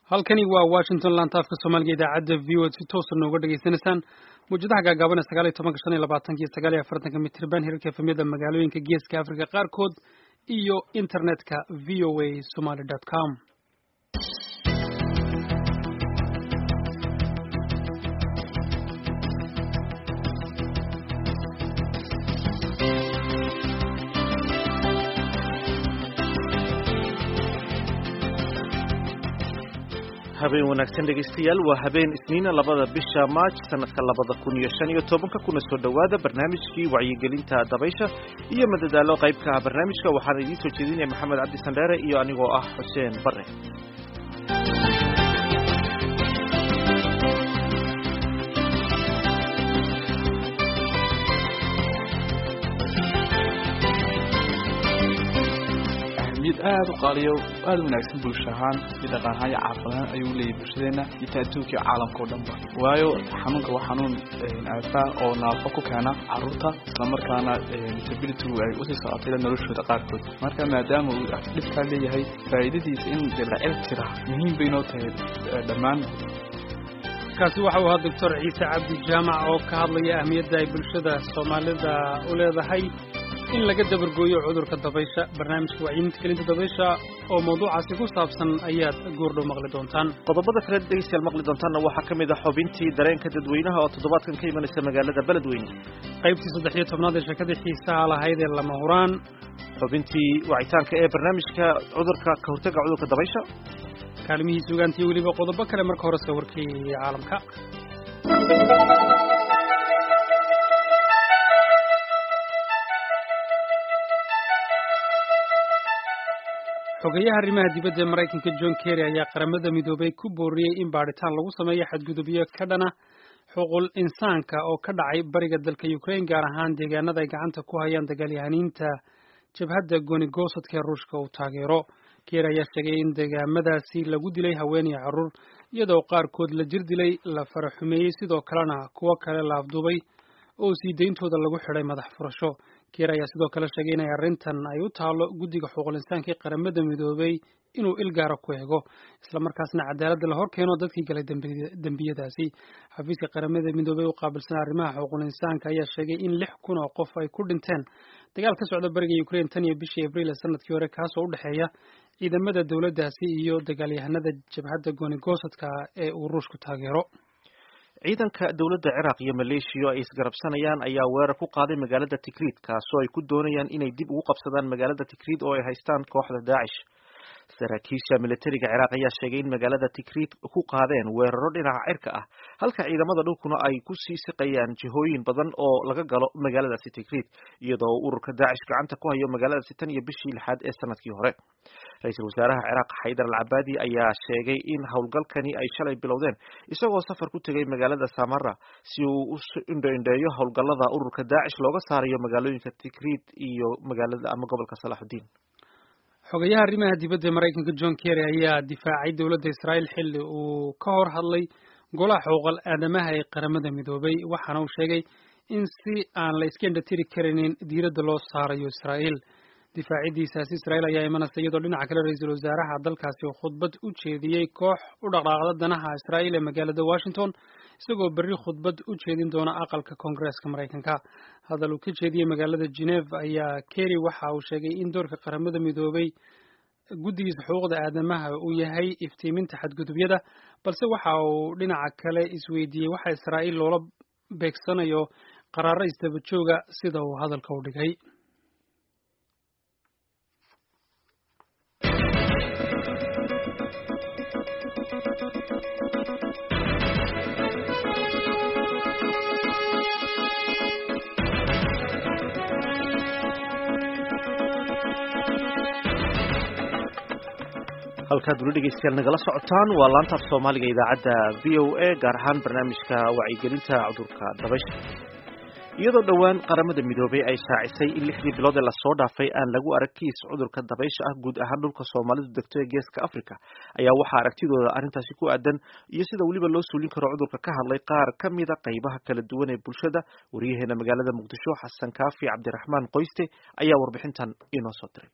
halkani waa washington lantaafka soomaaliga idaacadda v o si toosa nooga dhegaysanaysaan mawjadaha gaagaaban ee sagaal iyo tobanka shan iyo labaatanka iyo sagaal iyo afartanka mitirban hirarka efemyada magaalooyinka geeska africa qaarkood iyo internetka v o a somaly dot com habeen wanaagsan dhegaystayaal waa habeen isniina labada bisha maaj sanadka labada kun iyo shan iyo tobanka kuna soo dhowaada barnaamijkii wacyigelinta dabaysha iyo madadaalo qaybka ah barnaamijka waxaan idiin soo jeedinaya maxamed cabdi sandheere iyo anigoo ah xuseen bare mid aada u qaaliyo aada wanaagsan bulsho ahaan iyo dhaqan ahaan iyo caafad ahaan ayuu leeyahay bulshadeena iyo ta adduunka iyo caalamka oo dhanba waayo xanuunka waa xanuun aafa oo naafo ku keena caruurta islamarkaana disabilitygu ay usii socotay noloshooda qaarkood marka maadaama uu dhibkaa leeyahay faa'iidadiisa in la cel tira muhiim bay noo tahay dhammaan kaasi waxa uu ahaa doctor ciise cabdi jaamac oo ka hadlaya ahmiyadda ay bulshada soomaalida u leedahay in laga dabargooyo cudurka dabaysha barnaamijka wacyiminta kelinta dabaysha oo mawduucaasi ku saabsan ayaad goordhow maqli doontaan qodobada kale dhegaystayaal maqli doontaanna waxaa ka mid ah xubintii dareenka dadweynaha oo toddobaadkan ka imanaysa magaalada beledweyne qaybtii saddex iyo tobnaad ee sheekadii xiisaha lahayd ee lama huraan xubintii wacitaanka ee barnaamijka cudurka ka hortagga cudurka dabaysha kaalmihii sugaantii weliba qodobo kale marka horese warkii caalamka xogeyaha arrimaha dibadda ee maraykanka john kerry ayaa qaramada midoobay ku booriyey in baadhitaan lagu sameeyo xadgudubyo ka dhana xuquul insaanka oo ka dhacay bariga dalka ukraine gaar ahaan deegaanada ay gacanta ku hayaan dagaalyahaniinta jabhadda goonigosadka ee ruushka uu taageero kerry ayaa sheegay in deegaamadaasi lagu dilay haween iyo carruur iyadoo qaarkood la jir dilay la faraxumeeyey sidoo kalena kuwo kale la afduubay oo sii deyntooda lagu xidhay madax furasho keer ayaa sidoo kale sheegay inay arrintan ay u taalo guddiga xuquuqul insaanka ee qaramada midoobay inuu il gaara ku eego islamarkaasna cadaaladda la hor keeno dadkii galay dembiyadaasi xafiiska qaramada midoobey u qaabilsan arrimaha xuquuqul insaanka ayaa sheegay in lix kun oo qof ay ku dhinteen dagaal ka socda bariga ukraine tan iyo bishii abriil ee sanadkii hore kaasoo u dhexeeya ciidamada dowladdaasi iyo dagaalyahanada jabhadda goonigosadka ee uu ruushku taageero ciidanka dowladda ciraaq iyo maleeshiya ay isgarabsanayaan ayaa weerar ku qaaday magaalada tikriid kaasoo ay ku doonayaan inay dib ugu qabsadaan magaalada tikriid oo ay haystaan kooxda daacish saraakiisha militariga ciraaq ayaa sheegay in magaalada tikriid ku qaadeen weeraro dhinaca cirka ah halka ciidamada dhulkuna ay ku sii siqayaan jihooyin badan oo laga galo magaaladaasi tikriid iyadoo ururka daacish gacanta ku hayo magaaladaasi tan iyo bishii lixaad ee sanadkii hore ra-iisul wasaaraha ciraaq xaydar al cabaadi ayaa sheegay in howlgalkani ay shalay bilowdeen isagoo safar ku tegay magaalada samara si uu u indhoindheeyo howlgallada ururka daacish looga saarayo magaalooyinka tikriid iyo magaalada ama gobolka salaaxudiin xogayaha arrimaha dibadda ee maraykanka john kerry ayaa difaacay dowladda israa'iil xilli uu ka hor hadlay golaha xuquuqal aadamaha ee qaramada midoobay waxaana uu sheegay in si aan la iska indhatiri karinin diiradda loo saarayo israa'iil difaacidiisaasi israa'iil ayaa imanaysa iyadoo dhinaca kale ra-iisul wasaaraha dalkaasi oo khudbad u jeediyey koox u dhaqdhaaqda danaha israa'iil ee magaalada washington isagoo berri khudbad u jeedin doona aqalka koongareeska maraykanka hadal uu ka jeediyey magaalada geneve ayaa kerry waxa uu sheegay in doorka qaramada midoobay guddigiisa xuquuqda aadamaha uu yahay iftiiminta xadgudubyada balse waxa uu dhinaca kale isweydiiyey waxa israa'iil loola beegsanayo qaraaro isdaba jooga sida uu hadalka u dhigay halkaad weli dhegeystayaal nagala socotaan waa laantaaf soomaaliga idaacadda v o a gaar ahaan barnaamijka wacyigelinta cudurka dabaysha iyadoo dhowaan qaramada midoobay ay shaacisay in lixdii bilood ee lasoo dhaafay aan lagu arag kiis cudurka dabaysha ah guud ahaan dhulka soomaalidu degto ee geeska africa ayaa waxaa aragtidooda arrintaasi ku aadan iyo sida weliba loo suulin karo cudurka ka hadlay qaar ka mida qaybaha kala duwan ee bulshada wariyaheena magaalada muqdisho xasan kaafi cabdiraxmaan qoyste ayaa warbixintan inoo soo diray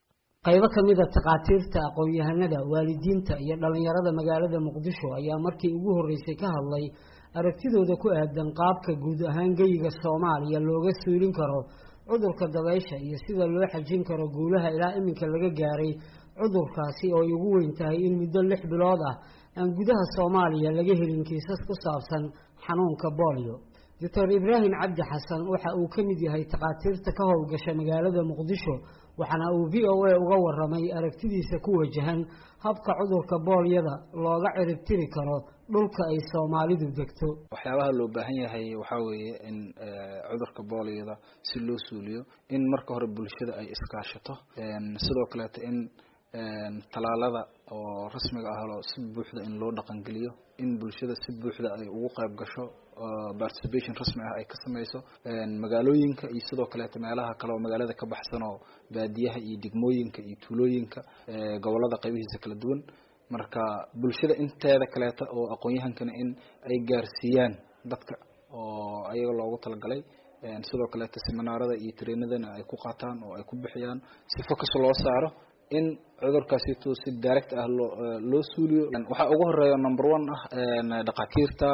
qaybo ka mid a takhaatiirta aqoon-yahanada waalidiinta iyo dhallinyarada magaalada muqdisho ayaa markii ugu horreysay ka hadlay aragtidooda ku aadan qaabka guud ahaan geyiga soomaaliya looga suulin karo cudurka dabaysha iyo sida loo xajin karo guulaha ilaa iminka laga gaaray cudurkaasi oo ay ugu weyn tahay in muddo lix bilood ah aan gudaha soomaaliya laga helin kiisas ku saabsan xanuunka boolio doctor ibraahim cabdi xasan waxa uu ka mid yahay takhaatiirta ka howlgasha magaalada muqdisho waxaana uu v o a uga waramay aragtidiisa ku wajahan habka cudurka boolyada looga ciribtiri karo dhulka ay soomaalidu degto waxyaabaha loo baahan yahay waxaa weeye in cudurka boolyada si loo suuliyo in marka hore bulshada ay iskaashato sidoo kaleeto in talaalada oo rasmiga ah si buuxda in loo dhaqangeliyo in bulshada si buuxda ay ugu qayb gasho participation rasmi ah ay ka sameyso magaalooyinka iyo sidoo kaleeto meelaha kale oo magaalada ka baxsan oo baadiyaha iyo degmooyinka iyo tuulooyinka gobolada qaybihiisa kala duwan marka bulshada inteeda kaleeta oo aqoon-yahankana in ay gaarsiiyaan dadka oo ayaga loogu talagalay sidoo kaleeto seminaarada iyo treenadana ay ku qaataan oo ay ku bixiyaan si focus loo saaro in cudurkaasito si direct ah loo loo suuliyo waxaa ugu horeeya number one ah dhakhaatiirta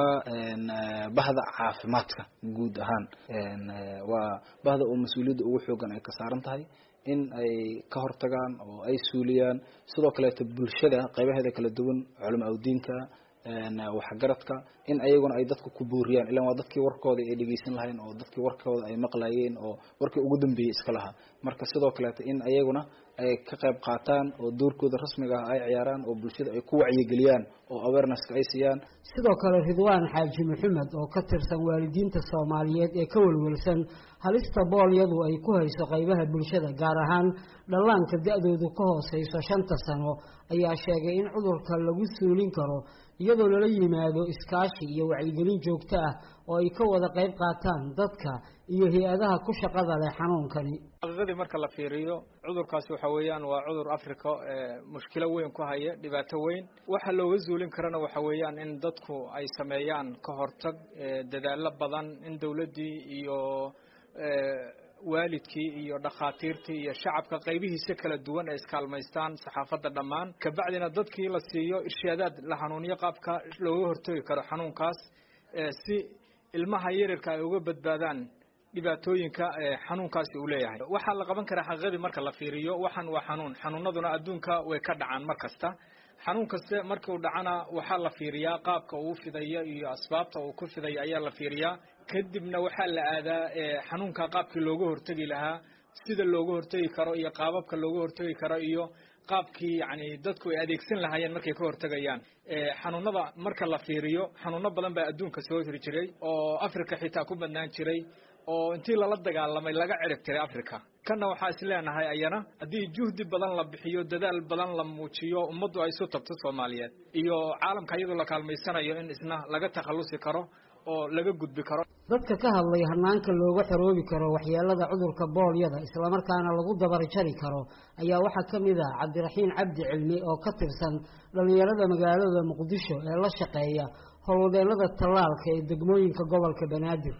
bahda caafimaadka guud ahaan waa bahda oo mas-uuliyadda ugu xoogan ay ka saaran tahay in ay ka hortagaan oo ay suuliyaan sidoo kaleeto bulshada qaybaheeda kala duwan culamo awdiinka waxgaradka in ayaguna ay dadka ku buuriyaan ilan waa dadkii warkooda ay dhegeysan lahayn oo dadkii warkooda ay maqlayeen oo warkii ugu dambeeyey iska lahaa marka sidoo kaleeto in ayaguna ay ka qayb qaataan oo doorkooda rasmiga ah ay ciyaaraan oo bulshada ay ku wacyigeliyaan oo awareness-ka ay siiyaan sidoo kale ridwaan xaaji maxamed oo ka tirsan waalidiinta soomaaliyeed ee ka welwelsan halista boolyadu ay ku hayso qaybaha bulshada gaar ahaan dhallaanka da-doodu ka hooseyso shanta sano ayaa sheegay in cudurka lagu suulin karo iyadoo lala yimaado iskaashi iyo wacyigelin joogto ah oo ay ka wada qayb qaataan dadka iyo hay-adaha ku shaqada leh xanuunkani xaqiiqadii marka la fiiriyo cudurkaasi waxa weeyaan waa cudur africa mushkilo weyn ku haya dhibaato weyn waxa looga zuulin karana waxa weeyaan in dadku ay sameeyaan ka hortag dadaalo badan in dawladdii iyo waalidkii iyo dhakhaatiirtii iyo shacabka qaybihiisa kala duwan ay iskaalmaystaan saxaafadda dhammaan kabacdina dadkii la siiyo irshaadaad la hanuuniyo qaabka looga hortagi karo xanuunkaas si ilmaha yaryarka ay uga badbaadaan dhibaatooyinka xanuunkaasi uu leeyahay waxaa la qaban karaa xaqiiqadii marka la fiiriyo waxan waa xanuun xanuunaduna adduunka way ka dhacaan mar kasta xanuun kaste markii uu dhacana waxaa la fiiriyaa qaabka uu fidayo iyo asbaabta uu ku fidayo ayaa la fiiriyaa kadibna waxaa la aadaa xanuunka qaabkii looga hortegi lahaa sida looga hortegi karo iyo qaababka looga hortegi karo iyo qaabkii yani dadku ay adeegsan lahaayeen markay ka hortegayaan xanuunada marka la fiiriyo xanuuno badan baa adduunka soo hiri jiray oo africa xitaa ku badnaan jiray oo intii lala dagaalamay laga cirib tiray africa kanna waxaa is leenahay ayana haddii juhdi badan la bixiyo dadaal badan la muujiyo ummaddu ay isu tabto soomaaliyeed iyo caalamka iyadoo la kaalmaysanayo in isna laga takhallusi karo oo laga gudbi karo dadka ka hadlay hanaanka looga xoroobi karo waxyeelada cudurka boolyada islamarkaana lagu dabarjari karo ayaa waxaa ka mid ah cabdiraxiin cabdi cilmi oo ka tirsan dhallinyarada magaalada muqdisho ee la shaqeeya howlwadeelada tallaalka ee degmooyinka gobolka banaadir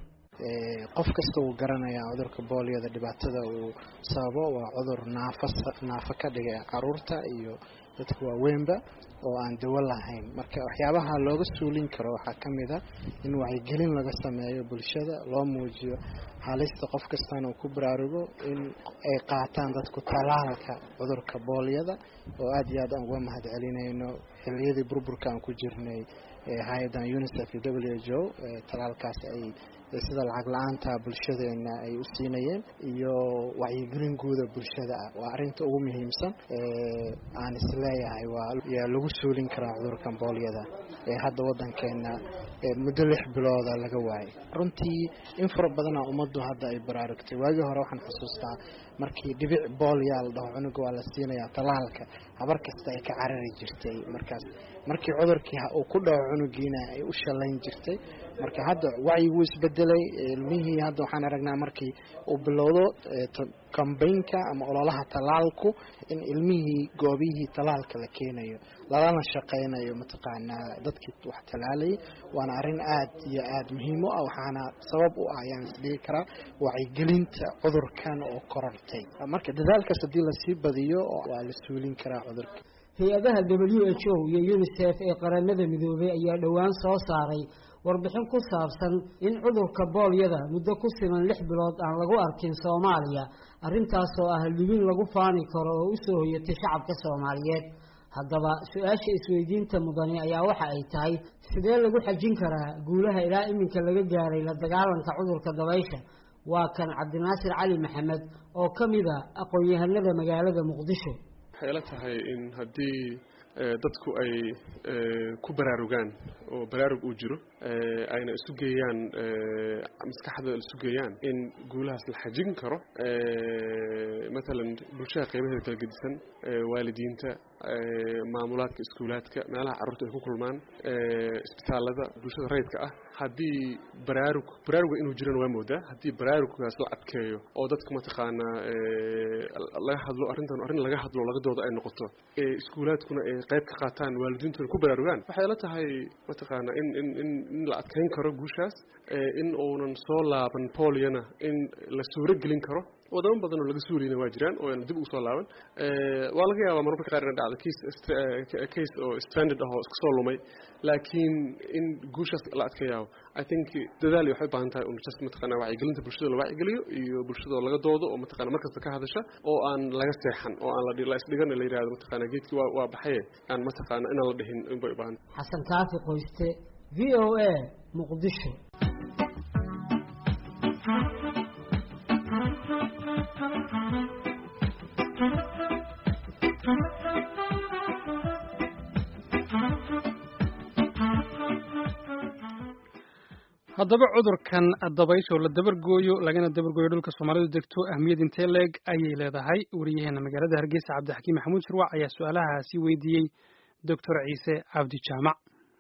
qof kasta uu garanayaa cudurka boolyada dhibaatada uu sababo waa cudur naafas naafo ka dhiga caruurta iyo dadka waaweynba oo aan dawo lahayn marka waxyaabaha looga suulin karo waxaa ka mid a in wacyigelin laga sameeyo bulshada loo muujiyo halista qof kastana uu ku baraarugo in ay qaataan dadku talaalka cudurka boolyada oo aada iyo aad aan uga mahad celinayno xiliyadii burburka aan ku jirnay hay-adan unicef iyo w h o talaalkaas ay sida lacag la-aanta bulshadeena ay u siinayeen iyo wacyigelin guuda bulshada ah waa arinta ugu muhiimsan aan isleeyahay waa yaa lagu suulin karaa cudurkan boolyada ee hadda wadankeena muddo lix bilooda laga waayay runtii in fara badana ummaddu hadda ay baraarugtay waagii hore waxaan xusuustaa markii dhibic boolyaa la dhaho cunuga waa la siinayaa talaalka habar kasta ay ka carari jirtay markaas markii cudurkii uu ku dhaco cunugiina ay u shalayn jirtay marka hadda wacyiguu isbedelay ilmihii hadda waxaan aragnaa markii uu bilowdo kambaynka ama ololaha talaalku in ilmihii goobihii talaalka la keenayo lalana shaqeynayo mataqaanaa dadkii wax talaalayay waana arrin aad iyo aad muhiim u ah waxaana sabab u ah ayaan isdhigi karaa wacyigelinta cudurkan oo korortay qabtay marka dadaalkaas haddii lasii badiyo waa la suulin karaa cudurka hay-adaha w h o iyo unisef ee qaramada midoobay ayaa dhowaan soo saaray warbixin ku saabsan in cudurka boolyada muddo ku siman lix bilood aan lagu arkin soomaaliya arrintaasoo ah libin lagu faani karo oo usoo hoyatay shacabka soomaaliyeed haddaba su-aasha isweydiinta mudani ayaa waxa ay tahay sidee lagu xajin karaa guulaha ilaa iminka laga gaaray la dagaalanka cudurka dabaysha waa kan cabdinaasir cali maxamed oo ka mid a aqoon-yahanada magaalada muqdisho waxay ila tahay in haddii dadku ay ku baraarugaan oo baraarug uu jiro ayna isu geeyaan maskaxda isu geeyaan in guulahaas la xajin karo matalan bulshada qeybaheeda kala gedisan waalidiinta maamulaadka iskuulaadka meelaha carruurta ay ku kulmaan isbitaalada bulshada rayidka ah haddii baraarug baraaruga inuu jirana waa moodaa haddii baraaruggaas la adkeeyo oo dadka mataqaanaa laga hadlo arrintan arrin laga hadlo laga dooda ay noqoto iskuulaadkuna ay qayb ka qaataan waalidiintuna ku baraarugaan waxay la tahay mataqaanaa in in in in la adkeyn karo guushaas in uunan soo laaban polyana in la suuro gelin karo wadamo badan oo laga suurayna waa jiraan oo aan dib ugu soo laaban waa laga yaabaa mararka qaar ina dhacda case case oo stranded ah oo iska soo lumay laakiin in guushaas la adkeeyaa i think dadaal waxay u baahan tahay un just mataqaana wacyigelinta bulshada la wacyigeliyo iyo bulshada oo laga doodo oo mataqana markasta ka hadasha oo aan laga seexan oo aan la isdhigan la yidhahdo mataqana geedkii waa waa baxaye aan mataqaana inaan la dhihin inbay u baahan xasan kaafi qoyste v o a muqdisho haddaba cudurkan dabaysha oo la dabargooyo lagana dabargooyo dhulka soomaalidu degto ahmiyad intee leeg ayay leedahay wariyaheena magaalada hargeysa cabdixakiim maxamuud shirwac ayaa su-aalahaasi weydiiyey doctor ciise cabdi jaamac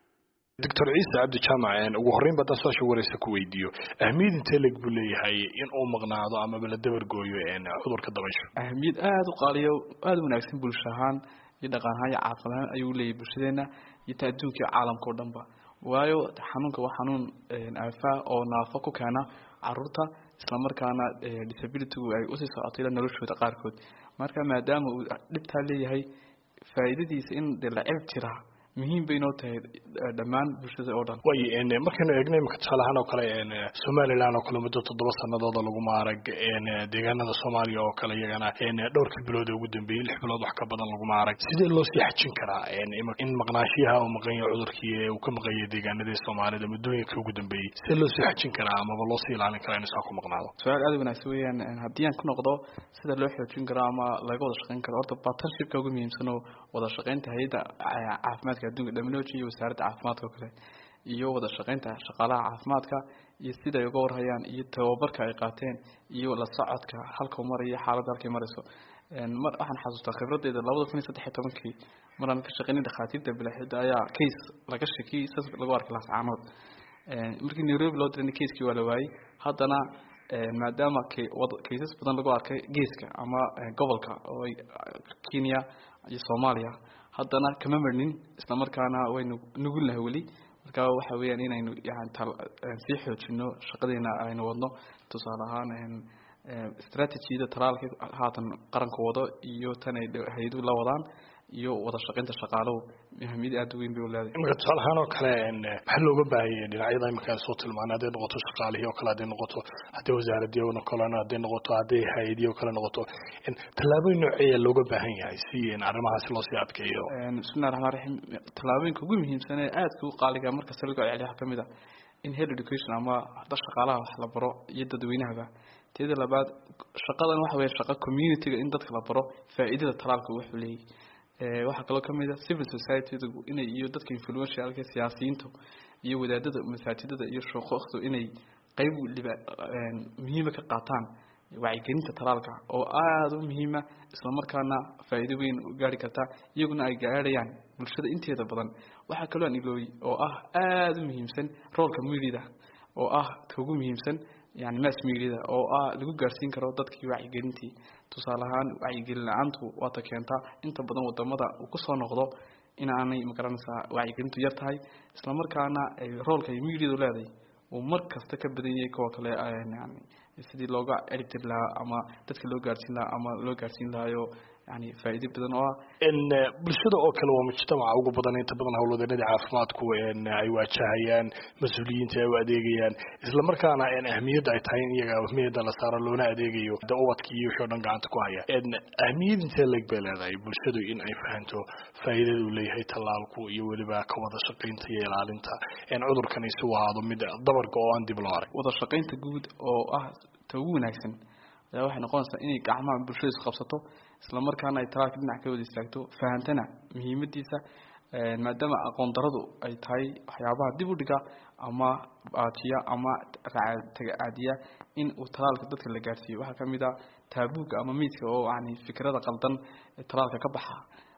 doctor ciise cabdi jaamac ugu horreyn ba haddaan su-aasha wareysa ku weydiiyo ahmiyad intee leeg buu leeyahay in uu maqnaado amaba la dabargooyo cudurka dabaysha ahmiyad aada u qaaliyo aada u wanaagsan bulsho ahaan iyo dhaqan ahaan iyo caafimad ahaan ayuu leeyahay bulshadeena iyo ta adduunka iyo caalamka o dhan ba waayo xanuunka waa xanuun aafaa oo naafo ku keena caruurta islamarkaana disabilitygu ay usii socotay ila noloshooda qaarkood marka maadaama uu dhibtaa leeyahay faa'iidadiisa in de la cirib jiraa muhiim bay inoo tahay dhammaan bulshada oo dhan way markaynu eegno imika tusaale ahaan oo kale somaliland oo kale muddo toddoba sanadooda lagu maarag deegaanada soomaaliya oo kale iyagana dhowrkii bilood ee ugu dambeeyey lix bilood wax ka badan lagu maarag sidee loo sii xajin karaa in maqnaashiyaha uu maqan yahay cudurkii uu ka maqan yahay deegaanadii soomaalida muddooyinka ugu dambeeyey sidee loo sii xajin karaa amaba loo sii ilaalin karaa inuu saa ku maqnaado su-aal aada wanaagsan weeyaan haddii aan ku noqdo sida loo xoojin karo ama laga wada shaqeyn karo horta partnershipka ugu muhiimsan oo wada shaqeynta hay-adda caafimaadka adduunka dhaminology iyo wasaaradda caafimaadka oo kale iyo wada shaqeynta shaqaalaha caafimaadka iyo siday uga warhayaan iyo tababarka ay qaateen iyo la socodka halkau marayo xaaladda halkay marayso mar waxaan xasuustaa khibradeyda labada kun iyo saddex iyo tobankii maraan ka shaqeynay dhakhaatiirta bilaxida ayaa case laga shakiyey saas lagu arkay laascaanood markii nairobi loo dirana casekii waa la waayey haddana maadaama cases badan lagu arkay geeska ama gobolka oo kenya iyo soomaaliya haddana kama marnin islamarkaana waynu nugulnahay weli marka waxa weeyaan inaynu yani sii xoojino shaqadeena aynu wadno tusaale ahaan strategiyada talaalka haatan qaranka wado iyo tan ay hay-aduhu la wadaan iyo wada shaqeynta shaqaaluhu muhiimiyad aada u weyn bay u leedahay imika tusaale ahaan oo kale maxaa looga baahanyay dhinacyada imika soo tilmaanay hadday noqoto shaqaalihii oo kale hadday noqoto hadday wasaaradii oo kalena hadday noqoto hadday hay-adii oo kale noqoto tallaabooyin nooceeya looga baahan yahay si arrimahaasi loo sii adkeeyo bismillahi raxmaan raxiim tallaabooyinka ugu muhiimsan ee aadka u qaaliga markasta lagu celceliya waxaa kamid ah in head education ama da shaqaalaha wax la baro iyo dadweynahaba teeda labaad shaqadan waxa weeye shaqa communityga in dadka la baro faa'iidada talaalka wuxuu leeyahay waxaa kaloo kamid a civil society-du inay iyo dadka influentialka siyaasiyiintu iyo wadaadada masaajidada iyo shuquuqdu inay qeyb muhiima ka qaataan wacyigelinta talaalka oo aada u muhiima islamarkaana faa'iido weyn u gaari karta iyaguna ay gaarhayaan bulshada inteeda badan waxaa kaloo aan ilooy oo ah aada u muhiimsan roolka mediada oo ah ka ugu muhiimsan yani mass mediada oo ah lagu gaarsiin karo dadkii wacyigelintii tusaale ahaan wacyigelin la-aantu waata keentaa inta badan wadamada uu kusoo noqdo in aanay magaranaysaa wacyigelintu yar tahay islamarkaana roolka ay mediadu leedahay uu mar kasta ka badan yahay kuwa kale yani sidii looga ciribtiri lahaa ama dadka loo gaarsiin lahaa ama loo gaarsiin lahaayo yani faa'iido badan oo ah bulshada oo kale waa mujtamaca ugu badan inta badan howlwadeennada caafimaadku ay waajahayaan mas-uuliyiinta ay u adeegayaan isla markaana ahmiyadda ay tahay in iyaga ahmiyadda la saaro loona adeegayo de ubadka iyo wixii o dhan gacanta ku haya ahmiyad intee leeg bay leedahay bulshadu in ay fahanto faa'iidada uu leeyahay tallaalku iyo weliba ka wada shaqaynta iyo ilaalinta cudurkan isu ahaado mid dabarka oo aan dib loo arag wada shaqaynta guud oo ah ta ugu wanaagsan ayaa waxay noqonaysaa inay gacmaha bulshada is qabsato isla markaana ay talaalka dhinac ka wada istaagto fahantana muhiimadiisa maadaama aqoon daradu ay tahay waxyaabaha dib u dhiga ama baatiya ama tagacaadiya in uu talaalka dadka la gaarsiiyo waxaa kamid a taabuuga ama miidka oo yani fikrada qaldan ee talaalka ka baxa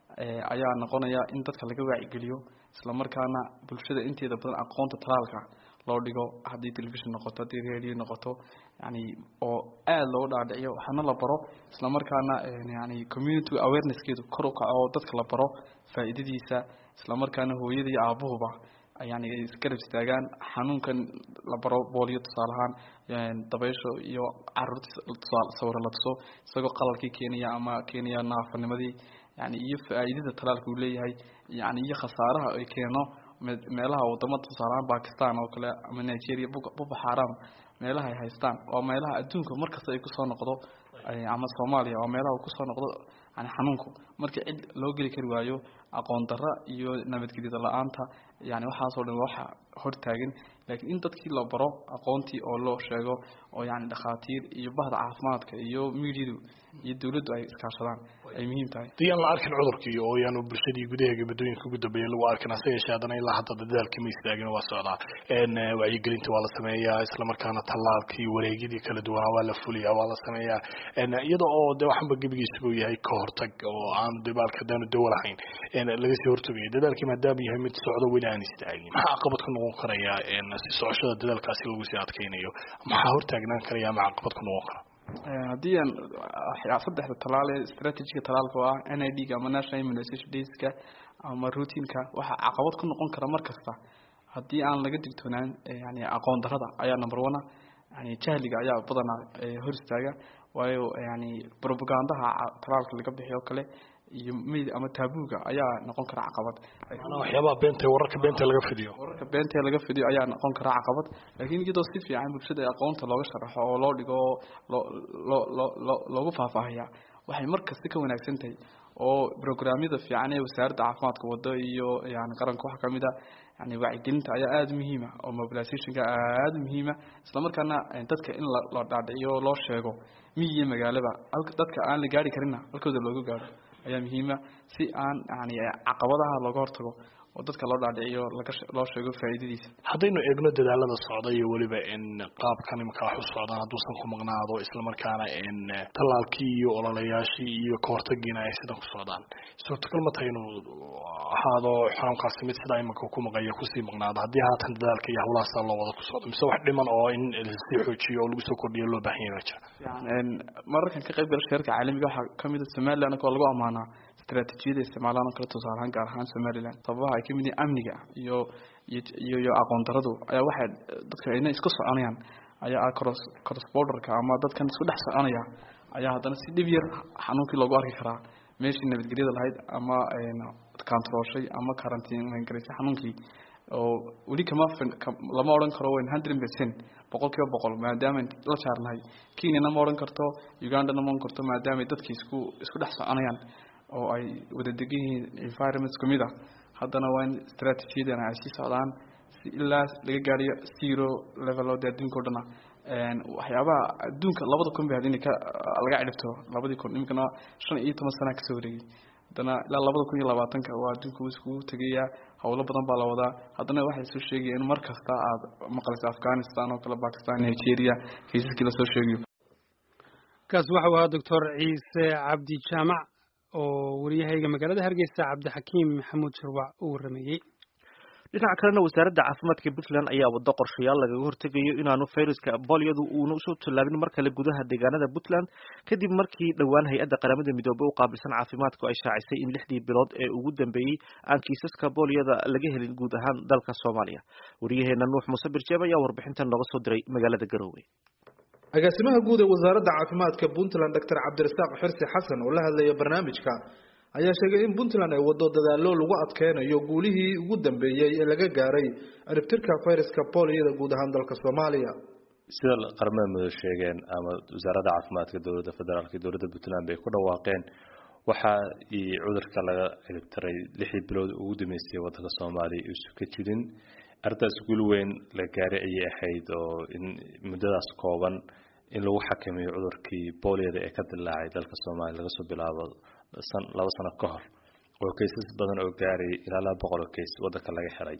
ayaa noqonaya in dadka laga waacigeliyo isla markaana bulshada inteeda badan aqoonta talaalka loo dhigo haddii television noqoto haddii radio noqoto yani oo aada looga dhaadhiciyo waxaana la baro isla markaana yani community awarenesskeedu kor u kaco oo dadka la baro faa'iidadiisa isla markaana hooyada iyo aabuhuba yani ay isgarab istaagaan xanuunkan la baro booliyo tusaale ahaan dabaysho iyo caruurta sawiro la tuso isagoo qalalkii keenaya ama keenaya naafanimadii yani iyo faa'iidada talaalka uu leeyahay yani iyo khasaaraha ay keeno meelaha wadamada tusaalahaan bakistan oo kale ama nigeria boko haram meelaha ay haystaan waa meelaha adduunka markasta ay kusoo noqdo ama soomaaliya waa meelaha uu kusoo noqdo yani xanuunku marka cid loo geli kari waayo aqoon darra iyo nabadgelyada la-aanta yani waxaasoo dhan waxa hortaagan laakiin in dadkii la baro aqoontii oo loo sheego oo yani dhakhaatiir iyo bahda caafimaadka iyo miidyadu iyo dawladdu ay iskaashadaan ay muhiim tahay dii aan la arkin cudurkii oo yaanu bulshadii gudaheega muddooyinka ugu dambeeya lagu arkin hase yeeshee haddana ilaa hadda dadaalkii ma istaagin waa socdaa wacyigelinta waa la sameeyaa isla markaana tallaalkii wareegyadii kala duwanaa waa la fuliyaa waa la sameeyaa iyada oo de waxanba gebigiisaba uu yahay ka hortag oo aanu debaalka hadaanu dawo lahayn laga sii hortagaya dadaalkii maadaama yahay mid socdo weli aan istaagin maxaa caqabad ku noqon karaya si socoshada dadaalkaasi lagu sii adkeynayo maxaa hortaagnaan karaya ama caqabad ku noqon kara haddii aan saddexda talaale strategiga talaalka oo ah n i d ga ama national immunization dayska ama routineka waxaa caqabad ku noqon kara mar kasta haddii aan laga digtoonaan yani aqoon darada ayaa number one a yani jahliga ayaa badanaa hor istaaga waayo yani propagandaha talaalka laga bixiyo o kale iyo mayd ama taabuuga ayaa noqon kara caqabad waxyaabaha beenta wararka beenta laga fidiyo wararka beenta laga fidiyo ayaa noqon kara caqabad laakiin iyadoo si fiican bulshada aqoonta looga sharaxo oo loo dhigo oo loo loo loo loo loogu faahfaahiyaa waxay markasta ka wanaagsan tahay oo programyada fiican ee wasaaradda caafimaadka wado iyo yani qaranka waxaa kamid a yani wacyigelinta ayaa aada muhiima oo mobilizationka aada muhiima isla markaana dadka in la dhaadhiciyo loo sheego miyi iyo magaalaba dadka aan la gaari karinna halkooda looga gaaro ayaa muhiima si aan yani caqabadaha looga hortago oo dadka loo dhaadhiciyo laga loo sheego faa'iidadiisa haddaynu eegno dadaalada socda iyo weliba in qaabkan imika wax u socdaan hadduusan ku maqnaado islamarkaana in tallaalkii iyo ololayaashii iyo kahortagiina ay sidan ku socdaan suurtagal ma tahay inuu ahaado xanuunkaasi mid sidaa imika ku maqaya kusii maqnaado haddii haatan dadaalka iyo hawlahaasa loo wada ku socdo mise wax dhiman oo in lasii xoojiyo oo lagu soo kordhiyo loo baahan yahay baa jira mararkan ka qayb gala shirarka caalamiga waxaa kamid a somaliland oo lagu amaanaa istaraatiijiyada isticmaalaan oo kale tusaale ahaan gaar ahaan somaliland sababaha ay kamid yihiin amniga iyo iyo iyo aqoon daradu ayaa waxay dadka ina isku soconayaan ayaa ah cross cross borderka ama dadkan isku dhex soconaya ayaa haddana si dhib yar xanuunkii loogu arki karaa meeshii nabadgelyada lahayd ama controlshay ama quarantine garaysay xanuunkii oo weli kama lama odhan karo wn hundred percent boqol kiiba boqol maadaama la jaarnahay kenyana ma odhan karto ugandana ma odhan karto maadaama dadkii isku isku dhex soconayaan oo ay wada degan yihiin environments kamid ah haddana waa in strategiyadana ay sii socdaan si ilaa laga gaariyo zero level oo de adduunka o dhana waxyaabaha adduunka labada kun ba had in ka laga cidhibto labadii kun iminkana shan iyo toban sana kasoo wareegay haddana ilaa labada kun iyo labaatanka waa adduunka uu iskugu tegayaa howlo badan baa la wadaa haddana waxay soo sheegaya in mar kasta aad maqlayso afghanistan oo kale bakistan nigeria kaysaskii lasoo sheegayo kaas waxau ahaa doctor ciise cabdi jaamac oo wariyahayga magaalada hargeysa cabdixakiim maxamuud shurwac uu warameeyey dhinaca kalena wasaaradda caafimaadka puntland ayaa wado qorshayaal lagaga hortegayo inaanu fayraska bolyadu uuna usoo tallaabin mar kale gudaha deegaanada puntland kadib markii dhowaan hay-adda qaramada midoobey u qaabilsan caafimaadku ay shaacisay in lixdii bilood ee ugu dambeeyey aan kiisaska bolyada laga helin guud ahaan dalka soomaaliya wariyaheena nuux muuse birjeeb ayaa warbixintan nooga soo diray magaalada garowe agaasimaha guud ee wasaaradda caafimaadka puntland doctor cabdirasaaq xirsi xasan oo la hadlaya barnaamijka ayaa sheegay in puntland ay wado dadaallo lagu adkeynayo guulihii ugu dambeeyey ee laga gaaray ciribtirka fayraska booliyada guud ahaan dalka soomaaliya sida qaramada mudug sheegeen ama wasaaradda caafimaadka dowladda federaalk iyo dowladda puntland bay ku dhawaaqeen waxaa cudurka laga ciribtiray lixdii bilood ugu dambeysay wadanka soomaaliya isu ka jirin arrintaas guul weyn la gaaray ayay ahayd oo in muddadaas kooban in lagu xakameeyo cudurkii booliyada ee ka dilaacay dalka soomaaliya laga soo bilaabo laba sano ka hor oo kaysas badan oo gaarayay ilaa laba boqol oo kays wadanka laga helay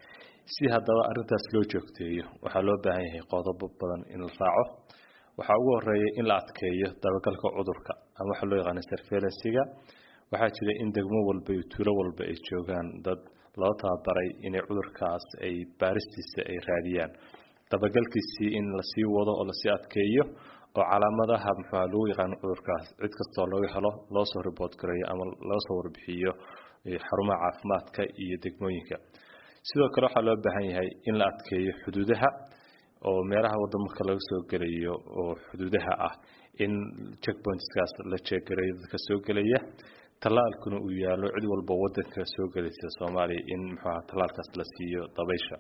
si haddaba arrintaas loo joogteeyo waxaa loo baahan yahay qodobo badan in la raaco waxaa ugu horeeya in la adkeeyo dabagalka cudurka ama waxa loo yaqaana surveillansiga waxaa jira in degmo walba iyo tuulo walba ay joogaan dad loo tababaray inay cudurkaas ay baaristiisa ay raadiyaan dabagalkiisii in lasii wado oo lasii adkeeyo oo calaamadaha muxua lagu yaqaano cudurkaas cid kastoo laga helo loo soo riboort gareeyo ama laga soo warbixiyo xarumaha caafimaadka iyo degmooyinka sidoo kale waxaa loo baahan yahay in la adkeeyo xuduudaha oo meelaha waddamarka laga soo gelayo oo xuduudaha ah in checkpointskaas la jeeggareeyo dadka soo gelaya tallaalkuna uu yaalo cid walba wadanka soo gelaysa soomaaliya in muxuaha tallaalkaas la siiyo dabaysha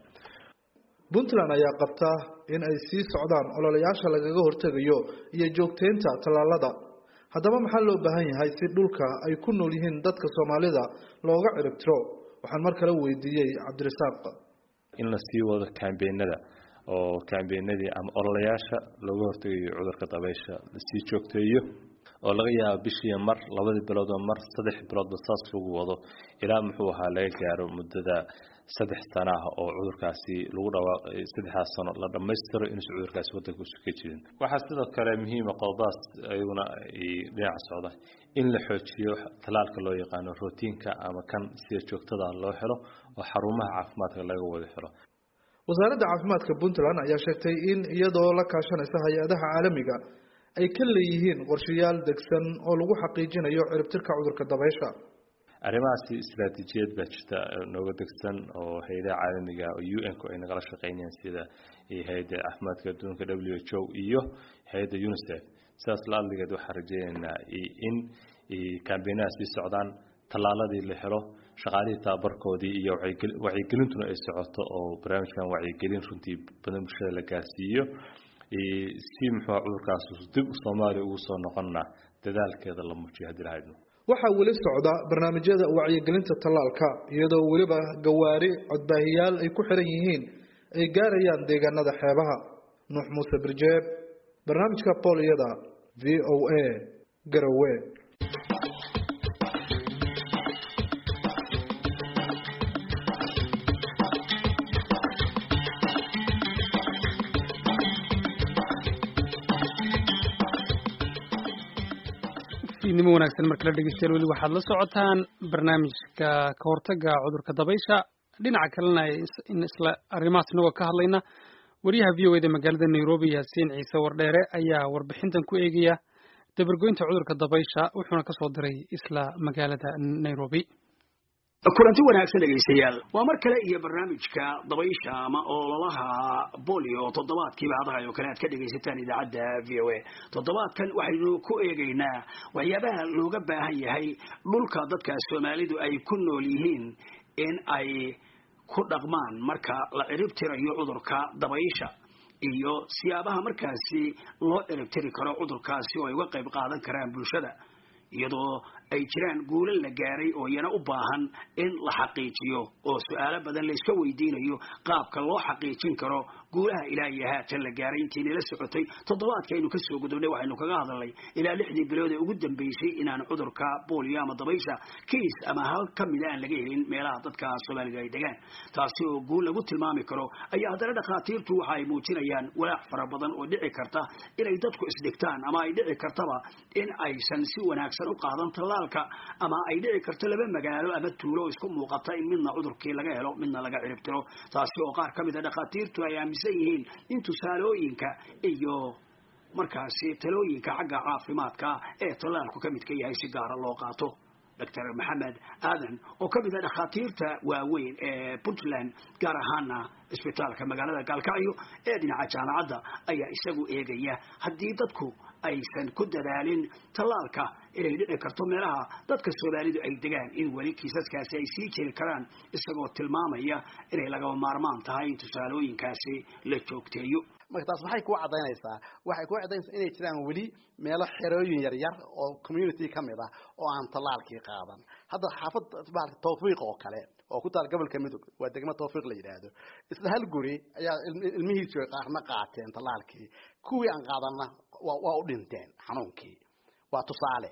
puntland ayaa qabta in ay sii socdaan ololayaasha lagaga hortegayo iyo joogteynta tallaalada haddaba maxaa loo baahan yahay si dhulka ay ku nool yihiin dadka soomaalida looga ciribtiro waxaan mar kale weydiiyey cabdirasaaq in la sii wado kambeenada oo kambeenadii ama ololayaasha looga hortegayo cudurka dabaysha lasii joogteeyo oo laga yaabo bishii mar labadii biloodoo mar saddex biloodba saas lagu wado ilaa muxuu ahaa laga gaaro muddada saddex sana ah oo cudurkaasi lagu dhawaaqay saddexdaas sano la dhammaystiro inuusan cudurkaasi waddanka usu ka jirin waxaa sidoo kale muhiima qodobadaas ayaguna dhinaca socda in la xoojiyo talaalka loo yaqaano rootiinka ama kan sida joogtada loo helo oo xarumaha caafimaadka laga wada helo wasaaradda caafimaadka puntland ayaa sheegtay in iyadoo la kaashanaysa hay-adaha caalamiga ay ka leeyihiin qorshayaal degsan oo lagu xaqiijinayo ciribtirka cudurka dabaysha arrimahaasi istaraatiijiyad baa jirta nooga degsan oo hay-adaha caalamiga oo u n ku ay nagala shaqeynayaan sida hay-adda caafimaadka adduunka w h o iyo hay-adda unicef sidaas la adligeed waxaan rajeynaynaa in kambeenaha sii socdaan tallaaladii la helo shaqaalihii tababarkoodii iyo wacyigelintuna ay socoto oo barnaamijkan wacyigelin runtii badan bulshada la gaarsiiyo si muxua cudurkaas dib soomaaliya ugu soo noqonna dadaalkeeda la muujiyo haddii lahadno waxaa weli socda barnaamijyada wacyigelinta tallaalka iyadoo weliba gawaari codbaahiyaal ay ku xiran yihiin ay gaarayaan deegaanada xeebaha nuux muuse birjeeb barnaamijka booliyada v o a garowe nimo wanaagsan markala dhegeystayaal weli waxaad la socotaan barnaamijka ka hortaga cudurka dabaysha dhinaca kalena in isla arrimahaas inagoo ka hadlayna wariyaha v o eda magaalada nairobi yaasiin ciise wardheere ayaa warbixintan ku eegaya dabargoynta cudurka dabaysha wuxuuna kasoo diray isla magaalada nairobi kulanti wanaagsan dhegaystayaal waa mar kale iyo barnaamijka dabaysha ama ololaha bolio toddobaadkiiba hadahay oo kale aad ka dhegaysataan idaacadda v o a toddobaadkan waxaynu ku eegaynaa waxyaabaha looga baahan yahay dhulka dadka soomaalidu ay ku nool yihiin in ay ku dhaqmaan marka la ciribtirayo cudurka dabaysha iyo siyaabaha markaasi loo ciribtiri karo cudurkaasi oo ay uga qayb qaadan karaan bulshada iyadoo ay jiraan guulo la gaaray oo iyana u baahan in la xaqiijiyo oo su-aalo badan layska weydiinayo qaabka loo xaqiijin karo guulaha ilaa iyo haatan la gaaray intiina la socotay toddobaadkaaynu kasoo gudubnay waxaynu kaga hadalnay ilaa lixdii bilood ee ugu dambeysay inaan cudurka boolio ama dabaysha kiis ama hal ka mida aan laga helin meelaha dadka soomaaliga ay degaan taasi oo guul lagu tilmaami karo ayaa haddana dhakhaatiirtu waxa ay muujinayaan walaac fara badan oo dhici karta inay dadku isdhigtaan ama ay dhici kartaba in aysan si wanaagsan u qaadan tallaalka ama ay dhici karto laba magaalo ama tuulo isku muuqata in midna cudurkii laga helo midna laga ciribtiro taasi oo qaar ka mid a dhakhaatiirtu ay aaminsan yihiin in tusaalooyinka iyo markaasi talooyinka xagga caafimaadka ee tallaalku ka midka yahay si gaara loo qaato doctor maxamed aadan oo ka mid ah dhakhaatiirta waaweyn ee puntland gaar ahaana isbitaalka magaalada gaalkacyo ee dhinaca jaamacadda ayaa isagu eegaya haddii dadku aysan ku dadaalin tallaalka inay dhici karto meelaha dadka soomaalidu ay degaan in weli kiisaskaasi ay sii jiri karaan isagoo tilmaamaya inay lagaba maarmaan tahay in tusaalooyinkaasi la joogteeyo marka taas maxay kuu cadaynaysaa waxay kuu cadaynaysaa inay jiraan weli meelo xerooyin yaryar oo community ka mid ah oo aan tallaalkii qaadan hadda xaafad maarata tawfiiq oo kale oo ku taal gobolka midog waa degmo tawfiiq la yidhaahdo isla hal guri ayaa ilmihiisu qaarna qaateen tallaalkii kuwii aan qaadanna waa waa u dhinteen xanuunkii waa tusaale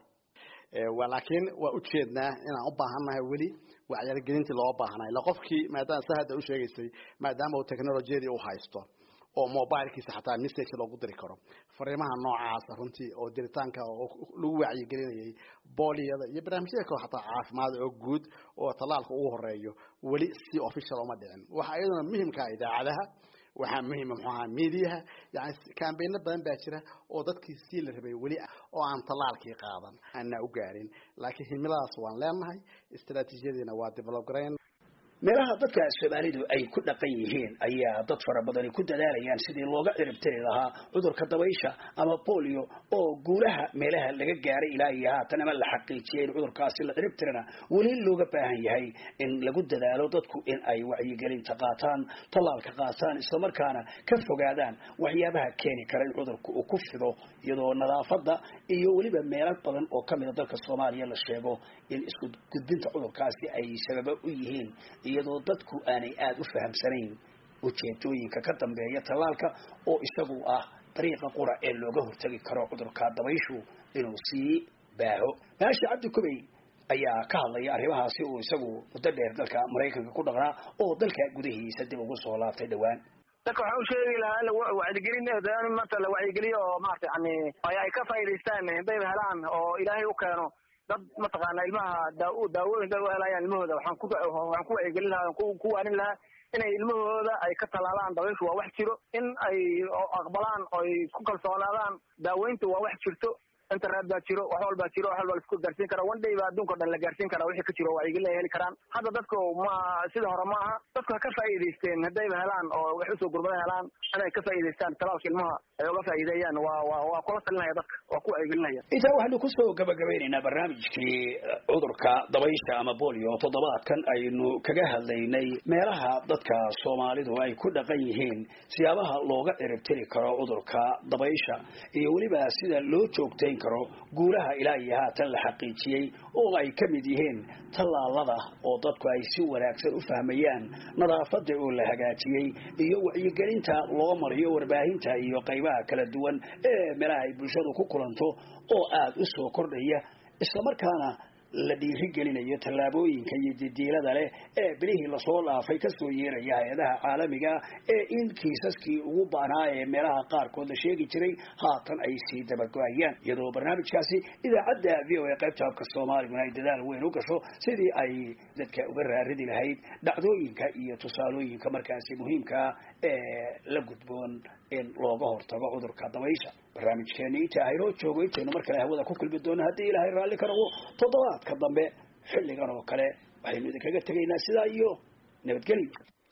laakiin waa ujeednaa inaan u baahannahay weli wacyargelintii loo baahnay ila qofkii maadaama sa hadda u sheegaysay maadaama uu technolojiyadii u haysto oo mobilkiisa xataa message loogu diri karo fariimaha noocaasa runtii oo diritaanka oo lagu wacyigelinayay booliyada iyo barnaamijyada kale xataa caafimaad oo guud oo tallaalka ugu horeeyo weli si official uma dhicin waxa iyaduna muhimka idaacadaha waxaa muhima muxuu ahaa mediaha yani kambayno badan baa jira oo dadkii sii la rabay weli oo aan tallaalkii qaadan aanaa u gaarin laakiin himiladaas waan leenahay istaraatiijiyadiina waa develop garayn meelaha dadka soomaalidu ay ku dhaqan yihiin ayaa dad fara badani ku dadaalayaan sidii looga ciribtiri lahaa cudurka dabaysha ama bolio oo guulaha meelaha laga gaaray ilaa iyo haatan ama la xaqiijiyay in cudurkaasi la ciribtirana weli looga baahan yahay in lagu dadaalo dadku in ay wacyigelinta qaataan tallaalka qaataan islamarkaana ka fogaadaan waxyaabaha keeni kara in cudurka uu ku fido iyadoo nadaafada iyo weliba meelo badan oo kamida dalka soomaaliya la sheego in isku gudbinta cudurkaasi ay sababa u yihiin iyadoo dadku aanay aada u fahamsanayn ujeedooyinka ka dambeeya tallaalka oo isagu ah dariiqa qura ee looga hortagi karo cudurka dabayshu inuu sii baaho maashi cabdi kubey ayaa ka hadlaya arrimahaasi uu isagu muddo dheer dalka maraykanka ku dhaqnaa oo dalka gudahiisa dib ugu soo laabtay dhowaan dadka waxaan u sheegi lahaa wacyigelin maanta la wacyigeliyo oo maarata yani ay ka faa'idaystaan hadayba helaan oo ilaahay u keeno dad mataqaana ilmaha daa daawooyin dad u helayaan ilmahooda waxaan ku waxaan ku wacyigelin lahaa ku ku waanin lahaa inay ilmahooda ay ka talaalaan dabayshu waa wax jiro in ay aqbalaan oo ay ku kalsoonaadaan daaweynta waa wax jirto internet baa jiro wax walbaa jiro wax walba laisku gaarsiin kara one day baa adduunka o dhan la gaarsiin karaa wixii ka jiro wacyigelin ay heli karaan hadda dadku ma sida hore ma aha dadku ha ka faa'iidaysteen haddayba helaan oo wax usoo gurmada helaan inay ka faa'iidaystaan talaalka ilmaha ay uga faa'iideeyaan waa waa waa kula talinaya dadka waa ku wacyigelinaya intaa waxaynu kusoo gabagabeynaynaa barnaamijkii cudurka dabaysha ama bolio toddobaadkan aynu kaga hadlaynay meelaha dadka soomaalidu ay ku dhaqan yihiin siyaabaha looga ciribtiri karo cudurka dabaysha iyo weliba sida loo joogtayn karo guulaha ilaa iyo haatan la xaqiijiyey oo ay ka mid yihiin tallaalada oo dadku ay si wanaagsan u fahmayaan nadaafada oo la hagaajiyey iyo wacyigelinta loo mariyo warbaahinta iyo qaybaha kala duwan ee meelaha ay bulshadu ku kulanto oo aada u soo kordhaya islamarkaana la dhiirigelinayo tallaabooyinka iyo didiilada leh ee bilihii lasoo dhaafay kasoo yeeraya hay-adaha caalamiga ee in kiisaskii ugu baanaa ee meelaha qaarkood la sheegi jiray haatan ay sii dabago-ayaan iyadoo barnaamijkaasi idaacadda v o a qaybta habka soomaaliguna ay dadaal weyn u gasho sidii ay dadka uga raaridi lahayd dhacdooyinka iyo tusaalooyinka markaasi muhiimkaa ee la gudboon in looga hortago cudurka dabaysha barnaamijkeeni inta aynoo joogo intaynu mar kale hawada ku kulmi doono haddii ilaahay raalli ka noqdo toddobaadka dambe xilligan oo kale waxaynu idinkaga tegaynaa sidaa iyo nabadgelyo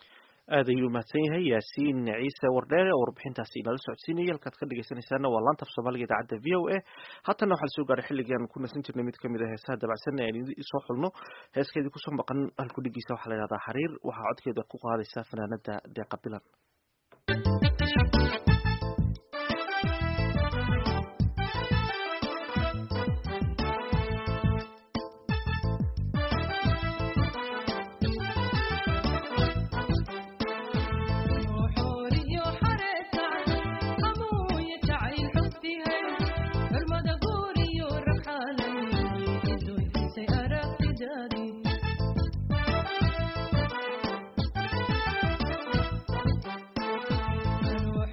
aad ayuu mahadsan yahay yaasiin ciise wardheere oo warbixintaasi inala socodsiinaya halkaad ka dhegeysanaysaana waa laanta af soomaaliga idaacadda v o a haatana waxaa lasoo gaaray xilligan ku nasan jirnay mid kamid a heesaha dabacsan ee aan soo xulno heeskeedii kusoo maqan halkudhigiisa waxaa la yidhahdaa xariir waxaa codkeeda ku qaadaysa fanaanada deeqa bilan Ruux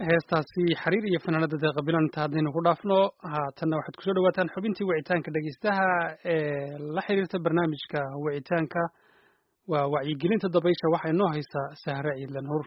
heestaasi xariir iyo fanaanada deeqa bilanta haddaynu ku dhaafno haatanna waxaad kusoo dhawaataan xubintii wicitaanka dhegeystaha ee la xiriirta barnaamijka wicitaanka waa wacyigelinta dabaysha waxaa inoo haysaa sahre ciidlan hur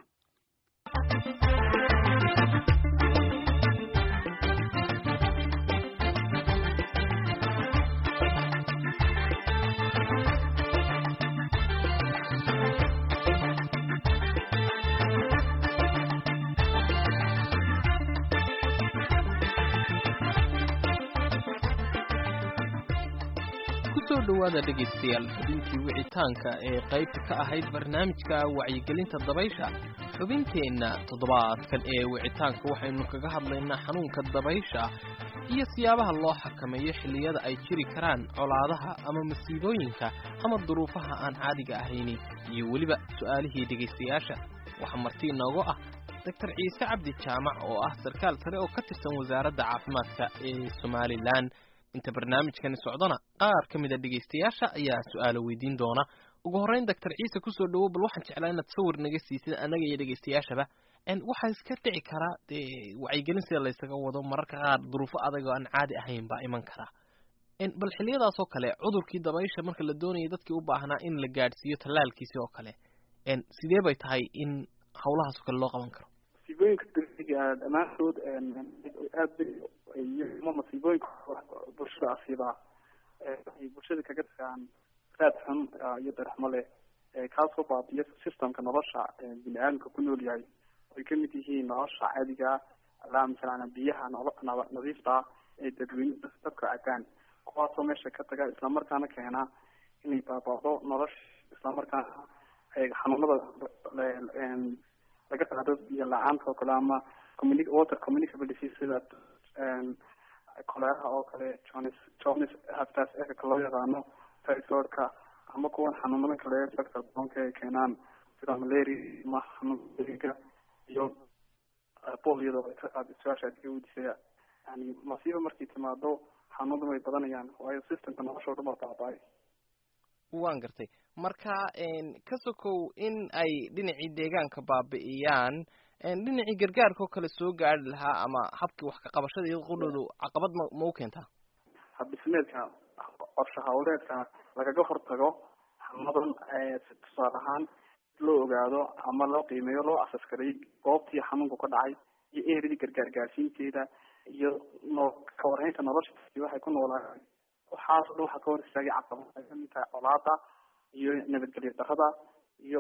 kusoo dhowaada dhegaystayaal xubintii wicitaanka ee qaybta ka ahayd barnaamijka wacyigelinta dabaysha xubinteenna toddobaadkan ee wicitaanka waxaynu kaga hadlaynaa xanuunka dabaysha iyo siyaabaha loo xakameeyo xilliyada ay jiri karaan colaadaha ama masiibooyinka ama duruufaha aan caadiga ahayni iyo weliba su'aalihii dhegaystayaasha waxaa marti inoogu ah doctor ciise cabdi jaamac oo ah sarkaal sare oo ka tirsan wasaaradda caafimaadka ee somalilan inta barnaamijkani socdona qaar ka mida dhegaystayaasha ayaa su-aalo weydiin doona ugu horreyn doctor ciise kusoo dhowow bal waxaan jeclaa inaad sawir naga siisid annaga iyo dhegaystayaashaba waxaa iska dhici karaa dee wacyigelin sida laysaga wado mararka qaar duruufo adag oo aan caadi ahayn baa iman karaa bal xilliyadaas oo kale cudurkii dabaysha marka la doonayay dadkii u baahnaa in la gaadhsiiyo tallaalkiisi oo kale sidee bay tahay in hawlahaas oo kale loo qaban karo masiibooyinka degdega dhammaantood aad ama masiibooyinka bulshada asiibaa waxay bulshada kaga tagaan raad xun iyo darxmo leh kaasoo baabiya systemka nolosha bini aadamka ku nool yahay ay kamid yihiin nolosha caadiga alaa masalan biyaha nadiifta ee dadweyne dadka cabaan kuwaasoo meesha ka taga islamarkaana keena inay baabado nolosha islamarkaana xanuunada laga qaado biyo la-aanta oo kale ama communi water communicable disease sida koleeraha oo kale jones jones haftaas efika loo yaqaano typhoidka ama kuwan xanuunada kale dadka doonka ay keenaan sida malaria ama xanuunka iyo poliyada su-aasha adiga weydiisaya yani masiiba markay timaado xanuunada way badanayaan waayo systemka nolosha o dhan baa baaba-ay waan gartay marka ka sokow in ay dhinacii deegaanka baabi'iyaan dhinacii gargaarka oo kale soo gaari lahaa ama habkii wax ka qabashada iyado qudhoodu caqabad ma ma u keentaa habdhismeedka qorshe hawleedka lagaga hortago xanuunadan tusaale ahaan loo ogaado ama loo qiimeeyo loo asaskaray goobtii xanuunku ka dhacay iyo eridii gargaar gaarsiinteeda iyo no ka warhaynta nolosha waxay ku noolaa waxaas o dhan waxaa ka hor istaagay caqabad ay kamid tahay colaada iyo nabadgelyo darada iyo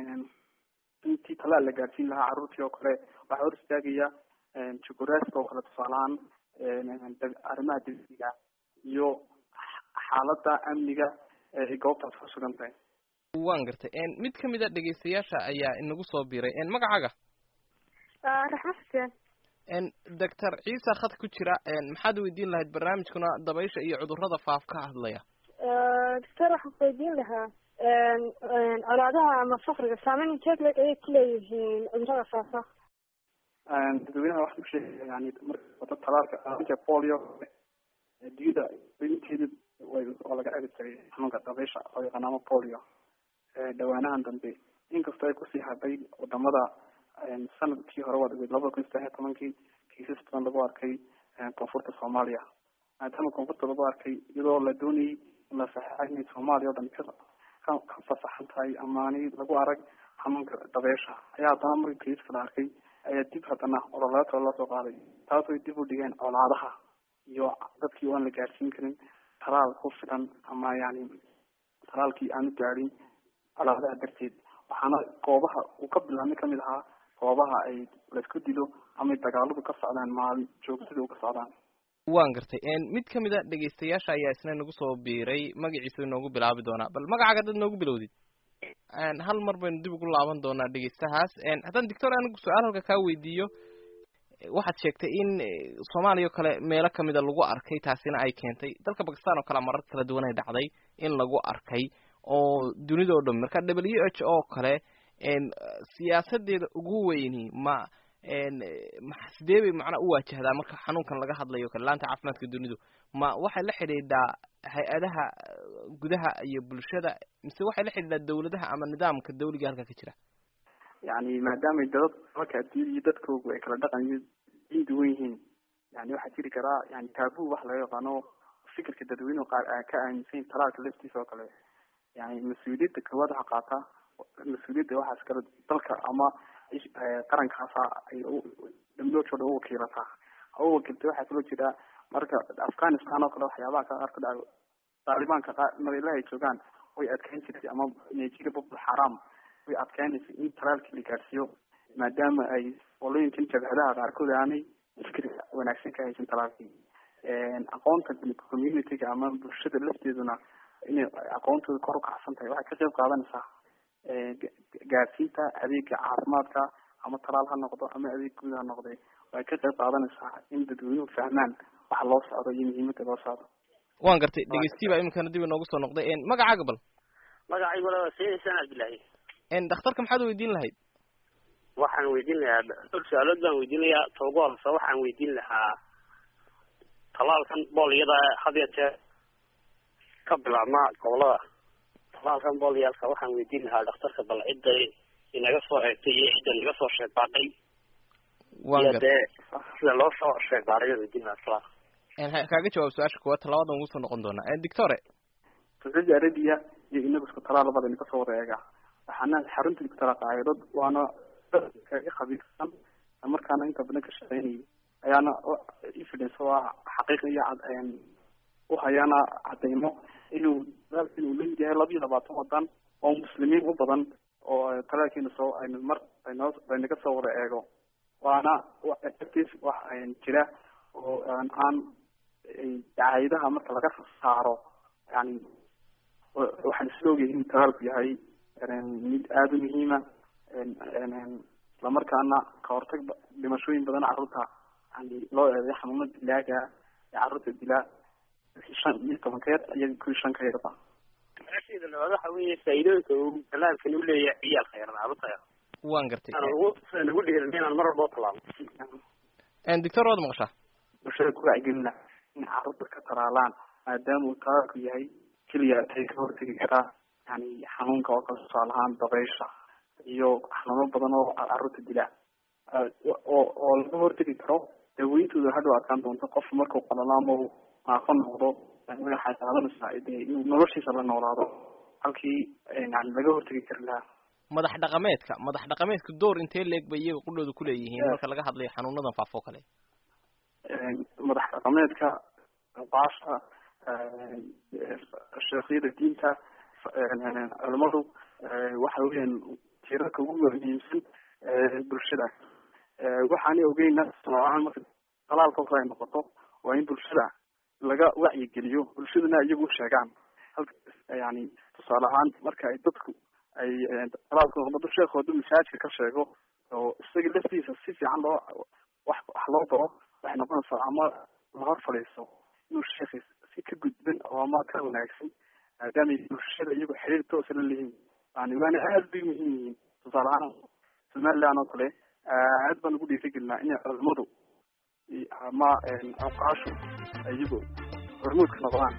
intii talaal la gaadsiin lahaa carruurtii oo kale waxaa hor istaagaya jukuraaska oo kale tusaalahaan arrimaha degsiga iyo xaalada amniga ee goobtaas ku sugan tahay waan gartay mid kamid a dhegaystayaasha ayaa inagu soo biiray magacaaga raxma xuseen doctor ciise khad ku jira maxaad weydiin lahayd barnaamijkuna dabaysha iyo cudurada faaf ka hadlaya doctor waxaan ku weydiin lahaa colaadaha ama fakriga saameyn inteed leeg ayay ku leeyihiin cudurada faafa dadweynaha waxaan usheegaya yani marka wada talaalka polio diyada inteeda waa laga celi jiray xanuunka dabaysha oo yaqaan ama polio dhawaanahan dambe inkastoo ay kusii hadhay wadamada sanadkii hore waa labada kun saddex iyo tobankii kiisas badan lagu arkay koonfurta soomaaliya maadaama koonfurta lagu arkay iyadoo la doonayay in la saxeixay inay soomaaliya o dhan ka ka fasaxan tahay amaani lagu arag xanuunka dabeesha ayaa haddana markii kiiska la arkay ayaa dib haddana ololaatoo loo soo qaaday taas way dib u dhigeen colaadaha iyo dadkii aan la gaadhsiin karin talaal ku filan ama yani talaalkii aanu gaadhin colaadaha darteed waxaana goobaha uu ka bilaabmay kamid ahaa goobaha ay laisku dilo ama dagaaladu ka socdaan maalin joogtada u ka socdaan waan gartay mid kamid a dhegaystayaasha ayaa isna nagu soo biiray magaciisa inoogu bilaabi doonaa bal magacaaga dad noogu bilowdid hal mar baynu dib ugu laaban doonaa dhegaystahaas haddaan doctor anigu su-aal halka kaa weydiiyo waxaad sheegtay in soomaaliya oo kale meelo kamida lagu arkay taasina ay keentay dalka bakistan oo kale marar kala duwan ay dhacday in lagu arkay oo dunida o dhan marka w h o kale siyaasadeeda ugu weyni ma sidee bay macnaa u waajahdaa marka xanuunkan laga hadlayo kale laanta caafimaadka dunidu ma waxay la xidhiidhaa hay-adaha gudaha iyo bulshada mise waxay la xidhiidhaa dawladaha ama nidaamka dawliga halka ka jira yani maadaama dadad dalka adduunyada iyo dadkoogu ay kala dhaqan iyo diin duwan yihiin yani waxaa jiri karaa yani taabu wax laga yaqaano fikirka dadweynuhu qaar a ka aaminsan talaalka laftiisa oo kale yani mas-uuliyadda koowaad waxaa qaata mas-uuliyadda waxaas kale dalka ama qarankaasa ay dhamloodka o dhan uwakiilataa ha uwakilta waxaa kaloo jira marka afghanistan oo kale waxyaabaha ka qaar ka dhaca taalibaanka qaar meelaha ay joogaan way adkeyn jirtay ama nigeria boko haram way adkeynaysa in talaalkii la gaadhsiiyo maadaama ay qolooyinkan jabhadaha qaarkood aanay fikri wanaagsan ka haysan talaalkii aqoonta communityga ama bulshada lafteeduna inay aqoontooda kor ukacsan tahay waxay ka qayb qaadanaysaa gaadsiinta adeega caafimaadka ama talaal ha noqdo ama adeeg guud ha noqday waxay ka qayb qaadanaysaa in dadweynuhu fahmaan waxa loo socdo iyo muhiimada loo socdo waan gartay dhegeystiyi baa iminkana dib inoogu soo noqday magacaaga bal magacaygu la sayid xuseen cabdillaahi dhakhtarka maxaad weydiin lahayd waxaan weydiin lahaa dhowr su-aalood baan weydiinayaa toogu horse waxaan weydiin lahaa talaalkan booliyada had iyo jeer ka bilaabma gobolada talaalkan booliyaalka waxaan weydiin lahaa dhakhtarka bal cidda inaga soo eegtay iyo cidda naga soo sheegbaaday iyo dee sida loo soo sheegbaaday baan weydiin lahaa talaalka kaaga jawaab su-aasha kuwaad talabadan ugu soo noqon doonaa doctore saudi arabia iyo inagu isku talaal labada ina kasoo wada eega waxaana xarunta isku talaal qaayadad waana kaga khabiirsan markaana inta badan ka shaqeynayay ayaana evidence oo ah xaqiiq iyo uhayaana cadeymo inuu talaalka inuu lamid yahay laba iyo labaatan wadan oo muslimiin u badan oo talaalkiina soo aynu mar aynoo aynaga soo wada eego waana effective wax jira oo aan dacayadaha marka laga saaro yani waxaan isla ogyahay inuu talaalku yahay mid aada u muhiima islamarkaana ka hortag dhimashooyin badan carruurta yani loo eeday xanuuna dilaaga ee carruurta dilaa shan iyo tobankeed iyo kuwii shan ka yarba su-aashayda labaad waxa weeye faa'iidooyinka uu talaalkan u leeyahay ciyaalka yar carruurta yar waan gartay aan ugu aan ugu dhiirin inaan mar walba talaalo doctor waad maqashaa bulshada ku wacgelina in carruurta ka talaalaan maadaama uu talaalku yahay keliya ay ka hortegi karaa yani xanuunka oo kale tusaale ahaan dabaysha iyo xanuuno badan oo carruurta dila oo oo laga hortegi karo daweyntooda hadhow adkaan doonto qof markuu qalalo ama uu naafo noqdo waxay qaadanaysaa dee inuu noloshiisa la noolaado halkii yani laga hortegi kari lahaa madax dhaqameedka madax dhaqameedka door intee leeg bay iyaga qudhooda kuleeyihiin marka laga hadlayo xanuunadan faafo kale madax dhaqameedka baasha sheekhyada diinta culimadu waxa weeyaan tiirarka ugu muhiimsan bulshada waxaanay ogeyna noocan marka talaalka kale ay noqoto waa in bulshada laga wacyigeliyo bulshaduna iyagu sheegaan halka yani tusaale ahaan marka ay dadku ay talaalka noqdo sheekooda masaajka ka sheego oo isaga laftiisa si fiican loo wax wax loo baro waxay noqonaysaa ama lahor fadhiiso inuu sheekhi si ka gudban oo ama ka wanaagsan maadaamay bulshada iyagu xiriir toosa la leeyihiin yani waana aada bay muhiim yihiin tusaale ahaan somaliland oo kale aad baan ugu dhiirigelinaa inay culimadu ama awqaashu iyagu hormuudka noqdaan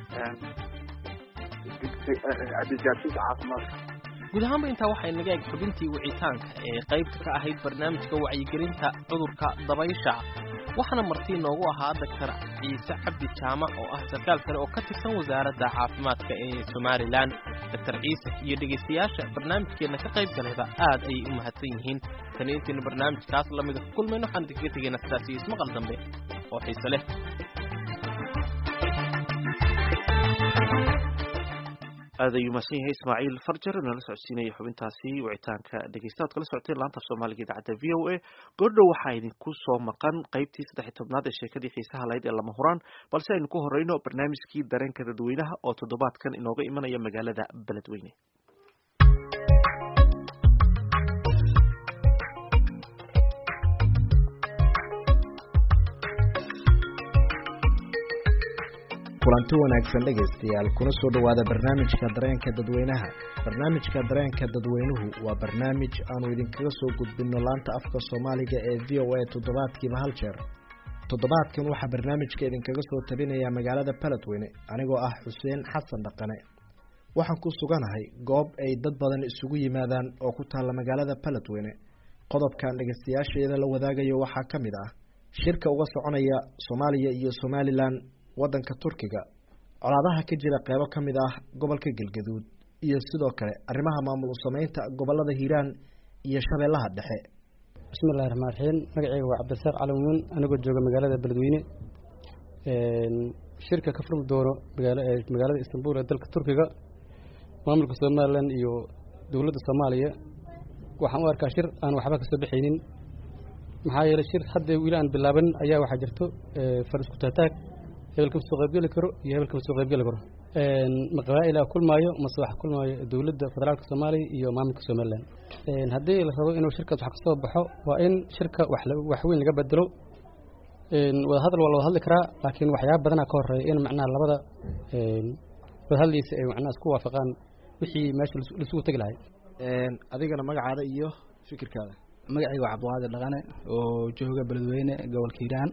adeeggaarsiinta caafimaadka guud ahaanba intaa waxay naga eg xubintii wicitaanka ee qaybta ka ahayd barnaamijka wacyigelinta cudurka dabaysha waxaana martii noogu ahaa doctor ciise cabdi jaamac oo ah sarkaal kale oo ka tirsan wasaaradda caafimaadka ee somalilan doctor ciise iyo dhegaystayaasha barnaamijkeenna ka qayb galayba aad ayay u mahadsan yihiin tani intaynu barnaamijkaas lamida ku kulmayno waxaan idinkaga tegaynaa sidaas iyo ismaqal dambe oo xiise leh aad ayuu mahadsan yahay ismaaciil farjar nala socodsiinaya xubintaasi wicitaanka dhegeystaad kala socoteen laanta af soomaaliga idaacadda v o a goordhow waxaa idinku soo maqan qaybtii saddex iyo tobnaad ee sheekadii xiisaha lahayd ee lama huraan balse aynu ku horeyno barnaamijkii dareenka dadweynaha oo toddobaadkan inooga imanaya magaalada beledweyne kulanti wanaagsan dhegaystayaal kuna soo dhowaada barnaamijka dareenka dadweynaha barnaamijka dareenka dadweynuhu waa barnaamij aanu idinkaga soo gudbinno laanta afka soomaaliga ee v o a toddobaadkiiba hal jeer toddobaadkan waxaa barnaamijka idinkaga soo tabinaya magaalada beledweyne anigoo ah xuseen xasan dhaqane waxaan ku suganahay goob ay dad badan isugu yimaadaan oo ku taalla magaalada baledweyne qodobkan dhegeystayaasheeda la wadaagayo waxaa ka mid ah shirka uga soconaya soomaaliya iyo somalilan waddanka turkiga colaadaha ka jira qeybo ka mid ah gobolka galgaduud iyo sidoo kale arrimaha maamul sameynta gobolada hiiraan iyo shabeellaha dhexe bismillahi raxmaan raxiim magaceyga waa cabdirasaaq calamuun anigoo jooga magaalada beledweyne shirka ka furmi doono magaalada istanbul ee dalka turkiga maamulka somalilan iyo dowladda soomaaliya waxaan u arkaa shir aan waxba kasoo baxaynin maxaa yeelay shir hadda weli aan bilaabanin ayaa waxaa jirto far isku taataag hebel kama soo qaybgeli karo iyo hebel kama soo qaybgeli karo ma qabaa'ila kulmaayo mase waxa kulmaayo dowladda federaalka soomaaliya iyo maamulka somalilan haddii la rabo inuu shirkaas wax kasoo baxo waa in shirka wax weyn laga bedelo wadahadal waa la wada hadli karaa laakiin waxyaaba badanaa ka horeeya in macnaha labada wadahadliisa ay macnaha isku waafaqaan wixii meesha laisugu tegi lahay adigana magacaada iyo fikirkaada magacayga waa cabdiqaadir dhaqane oo jooga beledweyne gobolka hiiraan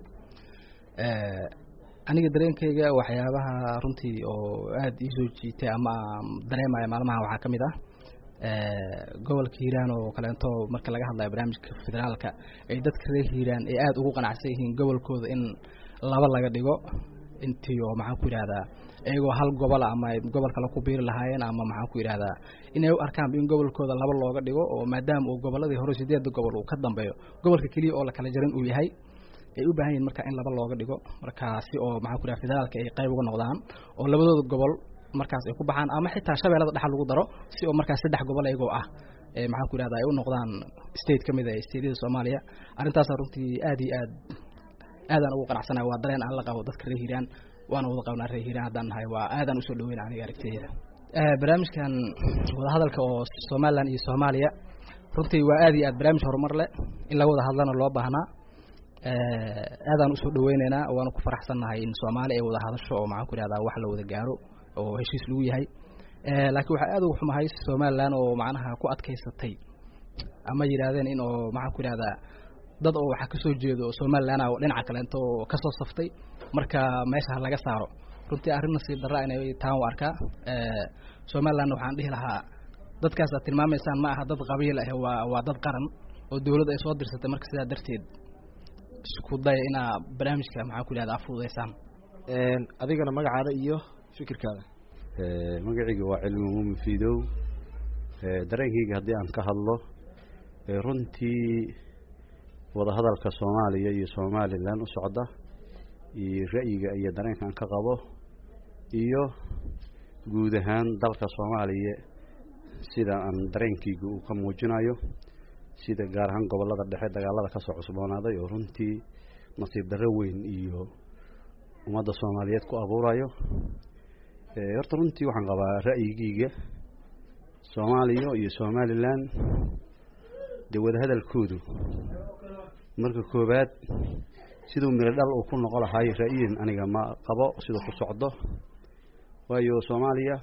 aniga dareenkayga waxyaabaha runtii oo aada ii soo jiitay ama dareemaya maalmaha waxaa ka mid ah gobolka hiiraan oo kaleento marka laga hadlayo barnaamijka federaalka ay dadka reer hiiraan ay aada ugu qanacsan yihiin gobolkooda in laba laga dhigo intii oo maxaan ku yidhahdaa iyagoo hal gobola ama ay gobol kale ku biiri lahaayeen ama maxaan ku yidhahdaa inay u arkaanba in gobolkooda laba looga dhigo oo maadaama uu goboladii hore sideedda gobol uu ka dambeeyo gobolka keliya oo la kala jarin uu yahay ay u baahan yihin marka in laba looga dhigo markaasi oo maxaan ku yidhahda federaalka ay qayb uga noqdaan oo labadooda gobol markaas ay ku baxaan ama xitaa shabeellada dhexal lagu daro si oo markaas saddex gobol iyagoo ah ee maxaan ku yidhahda ay u noqdaan state ka mid ah stateyada soomaaliya arrintaasa runtii aad iyo aad aadaan ugu qanacsanahay waa dareen aan la qabo dadka reer hiiraan waana wada qabnaa reer hiiraan haddaan nahay waa aadaan usoo dhaweyna aniga aragtiyada barnaamijkan wadahadalka oo somalilan iyo soomaaliya runtii waa aad iyo aad barnaamij horumar leh in laga wada hadlana loo baahnaa aadaan usoo dhaweyneynaa waana ku faraxsannahay in soomaali ay wada hadasho oo maxaan ku yidhahdaa wax la wada gaaro oo heshiis lagu yahay laakiin waxaa aada uga xumahay somalilan oo macnaha ku adkaysatay ama yidhaahdeen in oo maxaan ku yidhahdaa dad oo waxaa kasoo jeedo somalilan oo dhinaca kaleento oo kasoo saftay marka meesha laga saaro runtii arrin nasiib darra inay taan u arkaa somalilandna waxaan dhihi lahaa dadkaas aad tilmaamaysaan ma aha dad qabiil ah waa waa dad qaran oo dowladda ay soo dirsatay marka sidaa darteed isku daya inaa barnaamijka maxaan ku yidhahda afududaysaan adigana magacaada iyo fikirkaada magacayga waa cilmi muumin fiidow dareenkayga haddii aan ka hadlo runtii wadahadalka soomaaliya iyo somalilan u socda iyo ra'yiga iyo dareenka aan ka qabo iyo guud ahaan dalka soomaaliya sida aan dareenkayga uu ka muujinayo sida gaar ahaan gobolada dhexe dagaalada kasoo cusboonaaday oo runtii nasiib darro weyn iyo ummadda soomaaliyeed ku abuurayo horta runtii waxaan qabaa ra'yigeyga soomaaliya iyo somalilan dee wadahadalkoodu marka koowaad siduu miro dhal uu ku noqo lahay ra'yiin aniga ma qabo siduu ku socdo waayo soomaaliya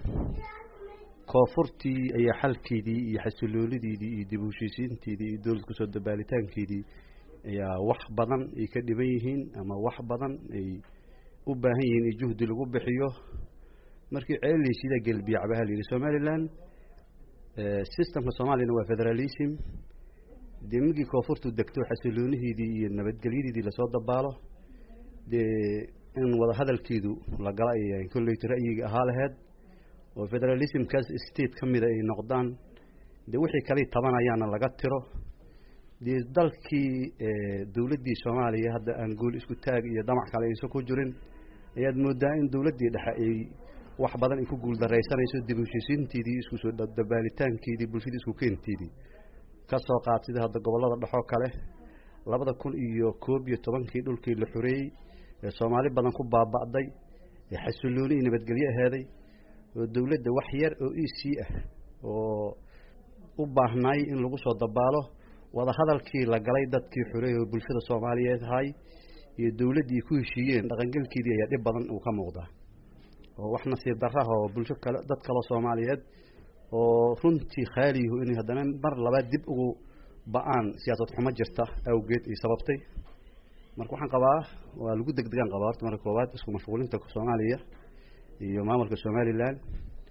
koonfurtii ayaa xalkeedii iyo xasiloolideedii iyo dib u heshiisiinteedii iyo dowlad kusoo dabaalitaankeedii ayaa wax badan ay ka dhiban yihiin ama wax badan ay u baahan yihiin in juhdi lagu bixiyo markii ceeleysiida gelbiyac baa layidhi somalilan systemka soomaaliyana waa federalism dee markii koonfurtu degto xasilooniheedii iyo nabadgelyadeedii lasoo dabaalo dee in wadahadalkeedu la gala ay kolleyta ra'yiga ahaa laheyd oo federalismkaas state ka mida ay noqdaan dee wixii kale tabanayaana laga tiro dee dalkii dowladdii soomaaliya hadda aan gool isku taag iyo damac kale aysan ku jirin ayaad moodaa in dowladdii dhexe ay wax badan ay ku guuldaraysanayso dib u heshiisiinteedii isku soo dabaalitaankeedii bulshadii isku keenteedii ka soo qaad sida hadda gobollada dhexoo kale labada kun iyo koob iyo tobankii dhulkii la xoreeyey ee soomaali badan ku baaba'day ee xasilooni iyo nabadgelyo aheeday oo dowladda wax yar oo e c ah oo u baahnaay in lagu soo dabaalo wadahadalkii la galay dadkii xoreeyey oo bulshada soomaaliyeed ahay iyo dowladdii ku heshiiyeen dhaqangelkeedii ayaa dhib badan uu ka muuqdaa oo wax nasiib darraha oo bulsho kale dad kaloo soomaaliyeed oo runtii khaaliyahu inay haddana mar labaad dib ugu ba-aan siyaasad xumo jirta awgeed ay sababtay marka waxaan qabaa waa lagu degdegaan qabaa horta marka koowaad isku mashquulinta soomaaliya iyo maamulka somalilan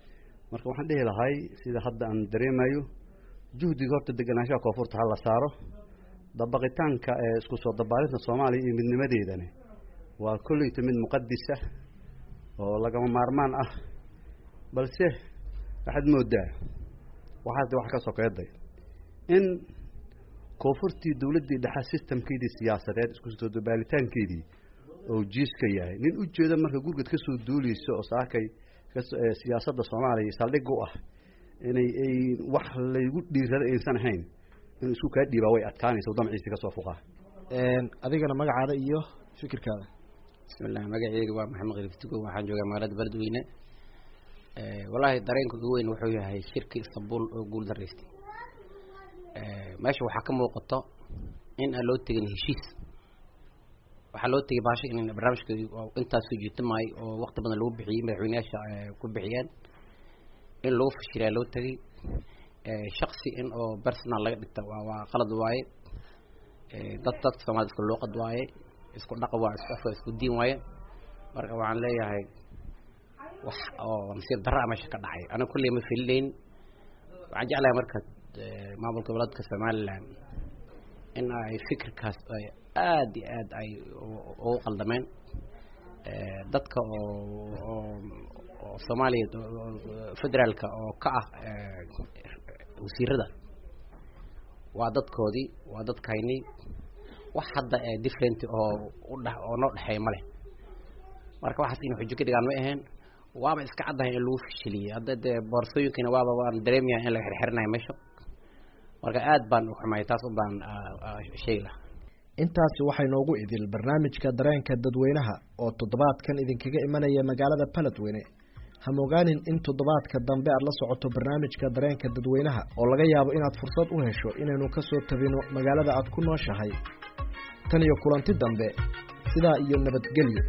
marka waxaan dhihi lahay sida hadda aan dareemayo juhdiga horta deganaanshaha koonfurta ha la saaro dabaqitaanka ee isku soo dabaalinta soomaaliya iyo midnimadeedani waa kolleyta mid muqadisa oo lagama maarmaan ah balse waxaad moodaa waxaas wax ka sokeeday in koonfurtii dowladdii dhexe systemkeedii siyaasadeed isku soo dabaalitaankeedii oo jiiska yahay nin ujeeda marka gurgad ka soo duuleyso oo saakay siyaasadda soomaaliya saldhig u ah inay ay wax laygu dhiirada aysan ahayn inuu isku kaa dhiibaa way adkaanaysa damciisi kasoo fuqaa adigana magacaada iyo fikirkaada bismillah magaceyga waa maxamed khaliiftugo waxaan joogaa magaalada beledweyne wallaahi dareenka ugu weyn wuxuu yahay shirka istanbul oo guul daraystay meesha waxaa ka muuqato in aan loo tegin heshiis waxaa loo tegay baasha in barnaamijka intaas soo jiita maayo oo waqti badan lagu bixiyey madaxweyneyaasha ku bixiyeen in lagu fashilaa loo tegay shaksi in oo personal laga dhigta waa waa qalad waaye dad dadka soomaalida isku luuqad waaye isku dhaqa waa isku afka isku diin waaye marka waxaan leeyahay wax oo nasiib darra meesha ka dhacay aniga kulley ma filinayn waxaan jeclahay marka maamulka goboleedka somaliland in ay fikirkaas ay aada iyo aad ay ugu qaldameen dadka oo oo oo soomaaliya federaalka oo ka ah wasiirada waa dadkoodii waa dadkaynii wax hadda different oo udhe oo noo dhexeeya ma leh marka waxaas in xujo ka dhigaan ma aheen waaba iska caddahay in lagu fishiliyey hadda dee boorsooyinkiina waaba waan dareemaya in laga xirxirinayo meesha marka aad baan u xumay taas un baan sheegi lahaa intaasi waxay noogu idil barnaamijka dareenka dadweynaha oo toddobaadkan idinkaga imanaya magaalada baledweyne hamogaanin in toddobaadka dambe aad la socoto barnaamijka dareenka dadweynaha oo laga yaabo inaad fursad u hesho inaynu ka soo tabino magaalada aad ku nooshahay tan iyo kulanti dambe sidaa iyo nabadgelyo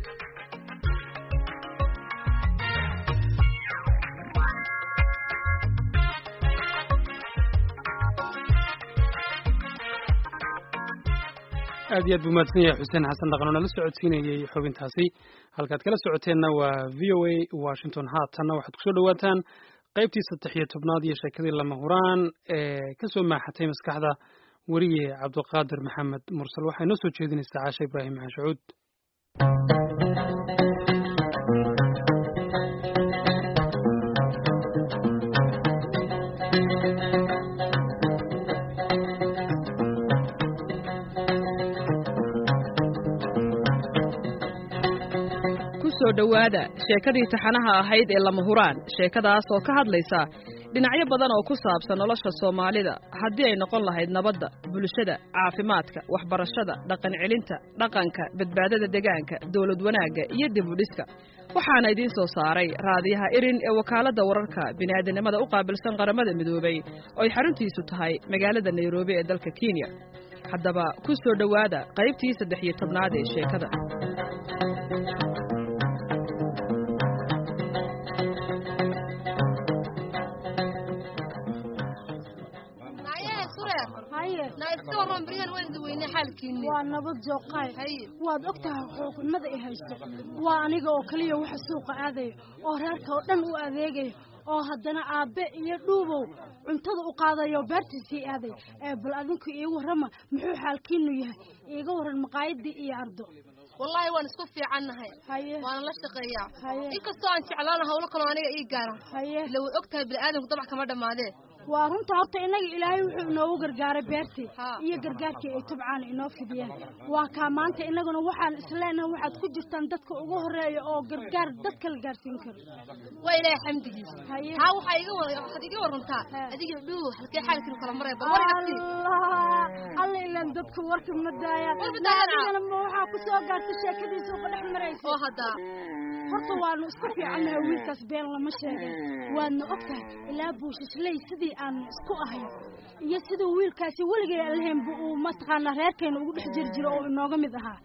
aad iyo aad buu mahadsan yahay xuseen xasan dhaqan oo nala socodsiinayey xubintaasi halkaad kala socoteenna waa v o a washington haatanna waxaad kusoo dhawaataan qaybtii saddex iyo tobnaad iyo sheekadii lama huraan ee kasoo maaxatay maskaxda weriye cabdiqaadir maxamed mursal waxay noo soo jeedinaysaa caasha ibraahim xanshacuud kusoo dhowaada sheekadii taxanaha ahayd ee lama huraan sheekadaas oo ka hadlaysa dhinacyo badan oo ku saabsan nolosha soomaalida haddii ay noqon lahayd nabadda bulshada caafimaadka waxbarashada dhaqan celinta dhaqanka badbaadada degaanka dowlad wanaagga iyo dib u dhiska waxaana idiin soo saaray raadiyaha irin ee wakaaladda wararka bini'aadanimada u qaabilsan qaramada midoobay oo ay xaruntiisu tahay magaalada nairobi ee dalka kenya haddaba ku soo dhowaada qaybtii saddex iyo tobnaad ee sheekada waa nabad jooqaay waad og tahay xuquuqnimada i haysto waa aniga oo keliya waxa suuqa aadaya oo reerka oo dhan u adeegaya oo haddana aabbe iyo dhuubow cuntada u qaadayo beertiisii aaday ee bal adinku ii warrama muxuu xaalkiinu yahay iiga warran maqaayadii iyo ardo wallaahi waan isku fiicannahay waana la shaqeeyaa inkastoo aan jeclaana hawlo kaloo aniga ii gaara ila way og tahay bini'aadamku dabac kama dhammaadee waa runta horta innaga ilaahay wuxuu inoogu gargaaray beertii iyo gargaarkii ay tubcaan inoo fidiyeen waa kaa maanta innaguna waxaan isleenahay waxaad ku jirtaan dadka ugu horeeya oo gargaar dadka la gaarsiin karo waa ilaahay xamdigiisa haa waxaa iga waxaad iga warantaa adiga dhuu halkee xaalkiinu kala maray bal alla ilaan dadku warka ma daayaan ma waxaa ku soo gaartay sheekadiisa uga dhex maraysa oo haddaa horta waanu isku fiicannahay wiilkaas been lama sheegin waadna og tahay ilaa buushasley sidii aanu isku ahayn iyo siduu wiilkaasi weligay lahaynba uu mataqaanaa reerkeena ugu dhex jiri jiro oo inooga mid ahaa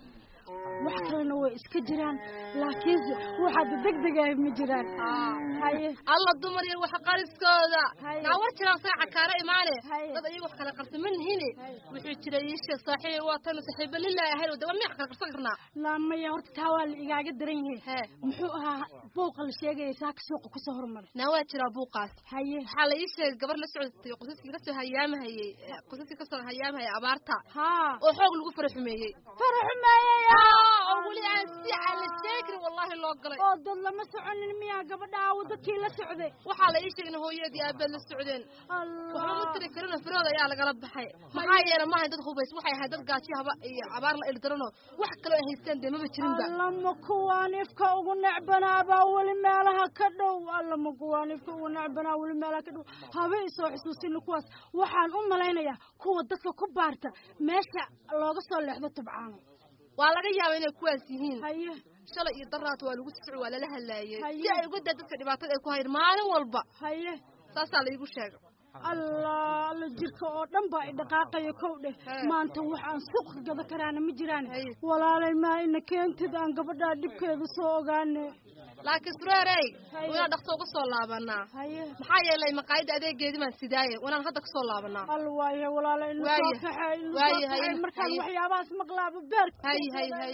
wax kalena way iska jiraan laakiinse waxaad degdegaah ma jiraan haye alla dumar iyo wax qariskooda naa war jiraan saaca kaara imaane dad iyaga wax kala qarsan ma nihine wuxuu jira ii sheeg saaxiib waa tan saaxiiba lillahi ahayn oo daba miyax kala qarsan karnaa laamaya horta taa waa la igaaga daran yahay muxuu ahaa buuqa la sheegaya saaka suuqa kusoo hormaray naa waa jiraa buuqaas haye waxaa la ii sheegay gabar la socotay qosaskii kasoo hayaamahayey qosaskii kasoo hayaamahayay abaarta haa oo xoog lagu fara xumeeyey fara xumeeyey oo weli aan si aan la sheegin wallahi loo galay oo dad lama soconin miyaa gabadha aawo dadkii la socday waxaa la ii sheegay in hooyadii aabeed la socdeen waxba ma tiri karina firooda ayaa lagala baxay maxaa yeelay maahayn dad hubays waxay ahayd dad gaajo haba iyo abaar la ildaranoo wax kaloo ay haystaan dee maba jirinba allama kuwaan ifka ugu necbanaabaa weli meelaha ka dhow allama kuwaan ifka ugu necbanaa weli meelaha ka dhow haba isoo xusuusina kuwaas waxaan u malaynayaa kuwa dadka ku baarta meesha looga soo leexdo tubcaano waa laga yaaba inay kuwaas yihiin haye shalay iyo daraat waa lagu socod waa lala hadlaayey si ay uga daa dadka dhibaatada ay ku hayeen maalin walba haye saasaa la iigu sheegay allah alla jirka oo dhan baa idhaqaaqaya kow dheh maanta wax aan suuqa gada karaana ma jiraan walaalay maa ina keentid aan gabadhaa dhibkeeda soo ogaane laakiin sureerey wanaan dhaqso uga soo laabanaa maxaa yeelay maqaayadda adeegeedii baan sidaaye wanaan hadda kasoo laabanaa al waaye walaala inu soo kaxe inu soo kaxe markaan waxyaabahaas maqlaaba beerka hay hay hay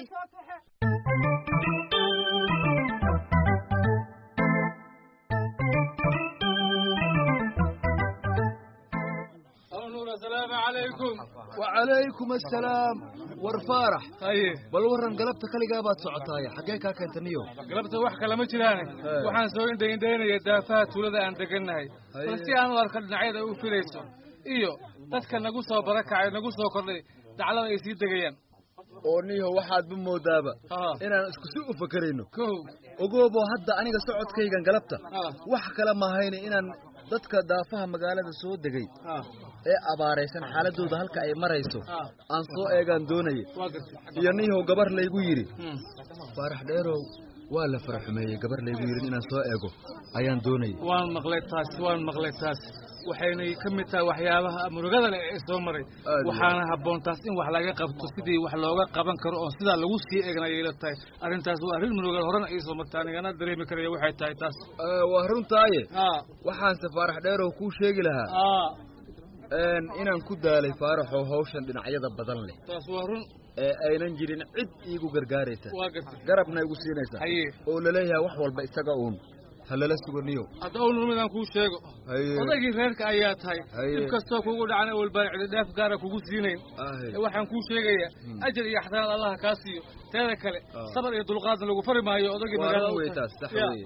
السلام عليكم وعليكم السلام warfaarax haye bal waran galabta kaligaa baad socotaay xaggee kaa keentaniyo galabta wax kale ma jiraane waxaan soo indhaindhaynaya daafaha tuulada aan degannahay bal si aan u arko dhinacyada u filayso iyo dadka nagu soo barakacay nagu soo kordhay daclada ay sii degayaan oo niyo waxaadba moodaaba inaan isku si u fakerayno ogoobo hadda aniga socodkaygan galabta wax kale mahayne inaan dadka daafaha magaalada soo degay ee abaaraysan xaaladooda halka ay marayso aan soo eegaan doonaya iyo niyahow gabar laygu yidhi faarax dheerow waa la fara xumeeyey gabar laygu yidhi inaan soo eego ayaan doonaya waan maqlay taas waan maqlay taas waxaynay ka mid tahay waxyaabaha murugada leh ee soo maray waxaana habboon taas in wax laga qabto sidii wax looga qaban karo oo sidaa lagu sii eegna ayay la tahay arrintaas waa arrin murugal horena ii soo marta anigana dareemi karaya waxay tahay taas waa runtaaye waxaanse faarax dheerow kuu sheegi lahaa inaan ku daalay faaraxoo hawshan dhinacyada badan leh taas waa run ee aynan jirin cid iigu gargaaraysa waa gartay garabna igu siinaysa haye oo laleeyahay wax walba isaga uun halala suganiyo hadda owl midaan kuu sheego odaygii reerka ayaa tahay dib kastoo kugu dhacan awal baan cididhaaf gaara kugu siinayn waxaan kuu sheegayaa ajar iyo axsanaad allaha kaa siiyo teeda kale sabar iyo dulqaadna lagu fari maayo odaygii magaalada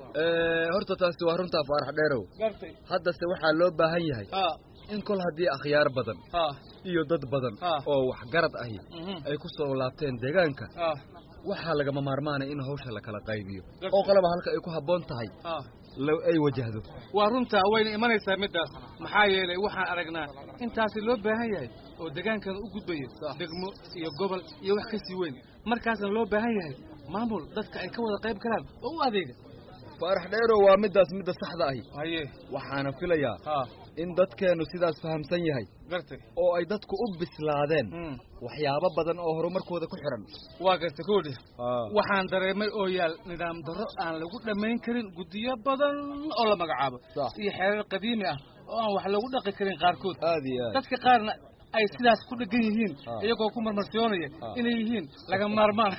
horta taasi waa runtaa faarax dheerow haddase waxaa loo baahan yahay in kol haddii akhyaar badan iyo dad badan oo waxgarad ahi ay ku soo laabteen deegaanka waxaa lagama maarmaanay in hawsha la kala qaybiyo oo qalaba halka ay ku habboon tahay ay wajahdo waa runtaa wayna imanaysaa middaas maxaa yeelay waxaan aragnaa intaasi loo baahan yahay oo deegaankana u gudbayo degmo iyo gobol iyo wax ka sii weyn markaasna loo baahan yahay maamul dadka ay ka wada qayb galaan oo u adeega faarax dheerow waa middaas midda saxda ahi haye waxaana filayaa in dadkeennu sidaas fahamsan yahay gartay oo ay dadku u bislaadeen waxyaabo badan oo horumarkooda ku xidhan waa gartay koodhi waxaan dareemay oo yaal nidaam darro aan lagu dhammayn karin guddiyo badan oo la magacaabo iyo xeerar qadiimi ah oo aan wax lagu dhaqi karin qaarkood aad iyo aad dadka qaarna ay sidaas ku dhegan yihiin iyagoo ku marmarsiyoonaya inay yihiin laga maarmaan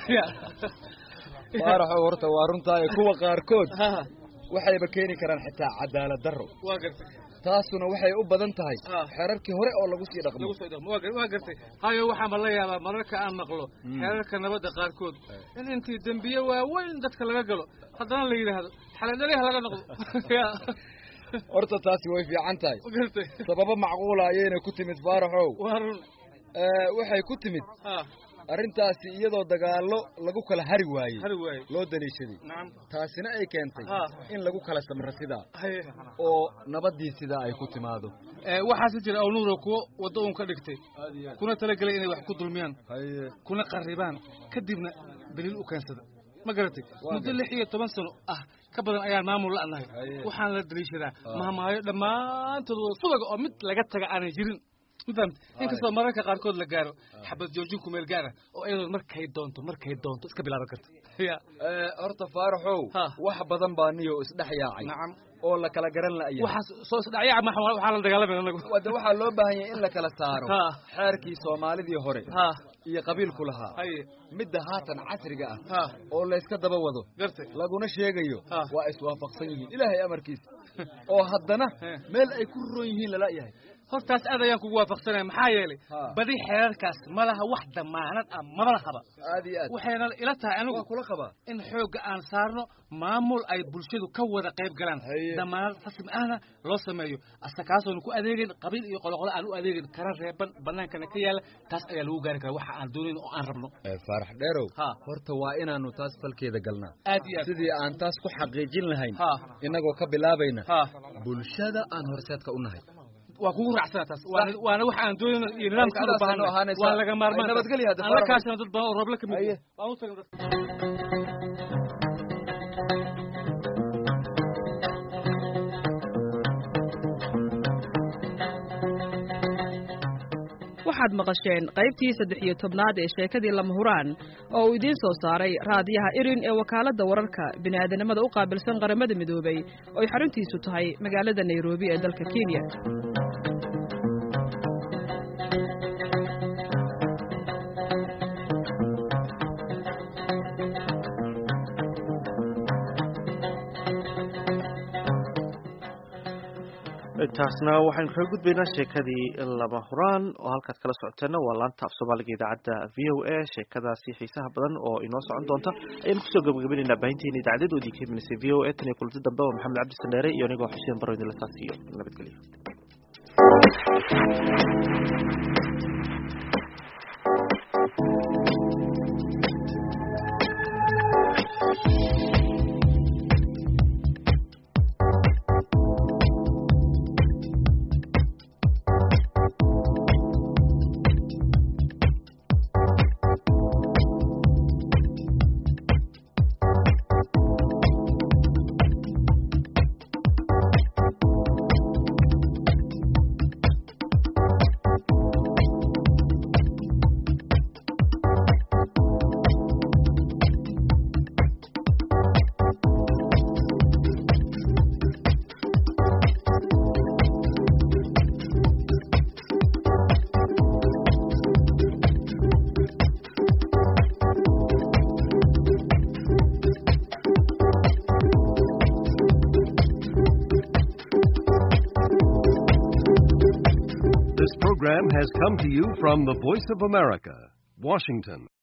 faaraxow horta waa runtaaye kuwa qaarkood waxayba keeni karaan xitaa cadaalad darro waa gartay taasuna waxay u badan tahay xeerarkii hore oo lagu sii dhaqmo waa gartay hayo waxaanba la yaabaa mararka aan maqlo xeerarka nabadda qaarkood in intii dembiye waaweyn dadka laga galo haddana la yidhaahdo xaladhaliha laga noqdo horta taasi way fiican tahay sababo macquula ayayna ku timid faaraxow waa run waxay ku timid arrintaasi iyadoo dagaallo lagu kala hari waayey hari waaye loo daliishaday nacam taasina ay keentay Ah. in lagu kala samro sidaa haye oo nabaddii sidaa ay ku timaado waxaase jira awnuuro kuwo waddo uun ka dhigtay kuna talagelay inay wax ku dulmiyaan kuna qarribaan kadibna daliil u keensada ma garatay muddo lix iyo toban sano ah ka badan ayaan maamul la'nahay waxaan la daliishadaa mahmaayo dhammaantood wada subaga oo mid laga taga aanay jirin mafahmt inkastoo mararka qaarkood la gaaro xabad joojin kumeel gaara oo iyadoo markay doonto markay doonto iska bilaaban karto ya horta faaraxow wax badan baa niyo isdhex yaacay nacam oo la kala garan la'yahay waxaas soo isdhacyaa ma waxaa la dagaalamaya anagu wade waxaa loo baahan yahay in la kala saaro xeerkii soomaalidii hore iyo qabiilku lahaa midda haatan casriga ah oo layska daba wado laguna sheegayo waa iswaafaqsan yihiin ilaahay amarkiisa oo haddana meel ay ku roon yihiin lala yahay hortaas aad ayaan kugu waafaqsanaya maxaa yeelay badi xeerarkaas ma laha wax damaanad ah maba lahaba aad iyo aad waxayna ila tahay anigu kula qabaa in xoogga aan saarno maamul ay bulshadu ka wada qayb galaan damaanad rasmi ahna loo sameeyo asa kaasoona ku adeegin qabiil iyo qoloqolo aan u adeegin kara reeban banaankana ka yaala taas ayaa lagu gaari karaa waxa aan doonayn oo aan rabno faarax dheerow horta waa inaanu taas falkeeda galnaa aad iyo aad sidii aan taas ku xaqiijin lahayn inagoo ka bilaabayna bulshada aan horseedka u nahay waa kugu raacsana taas waana waxa aan doonayno iyo nidaamka aan u baahanahay waa laga maarmaan nabadgelya hadda aan la kaashano dad badan oo roobla ka mid waan u tagin dadka waxaad maqasheen qaybtii saddex iyo tobnaad ee sheekadii lama huraan oo uu idiin soo saaray raadiyaha irin ee wakaaladda wararka bini'aadanimada u qaabilsan qaramada midoobay oo ay xaruntiisu tahay magaalada nairobi ee dalka kenya taasna waxaynu kaga gudbaynaa sheekadii lama huraan oo halkaad kala socoteena waa laanta af soomaaliga idaacadda v o a sheekadaasi xiisaha badan oo inoo socon doonta ayaynu kusoo gabagabaynaynaa baahinteena idaacadeedoodii ka imaneysay v o a tan iyo kulanti dambe waa maxamed cabdi sandheere iyo anigoo xuseen baro idinla taas iyo nabadgelyo This program has come to you from the Voice of America, Washington.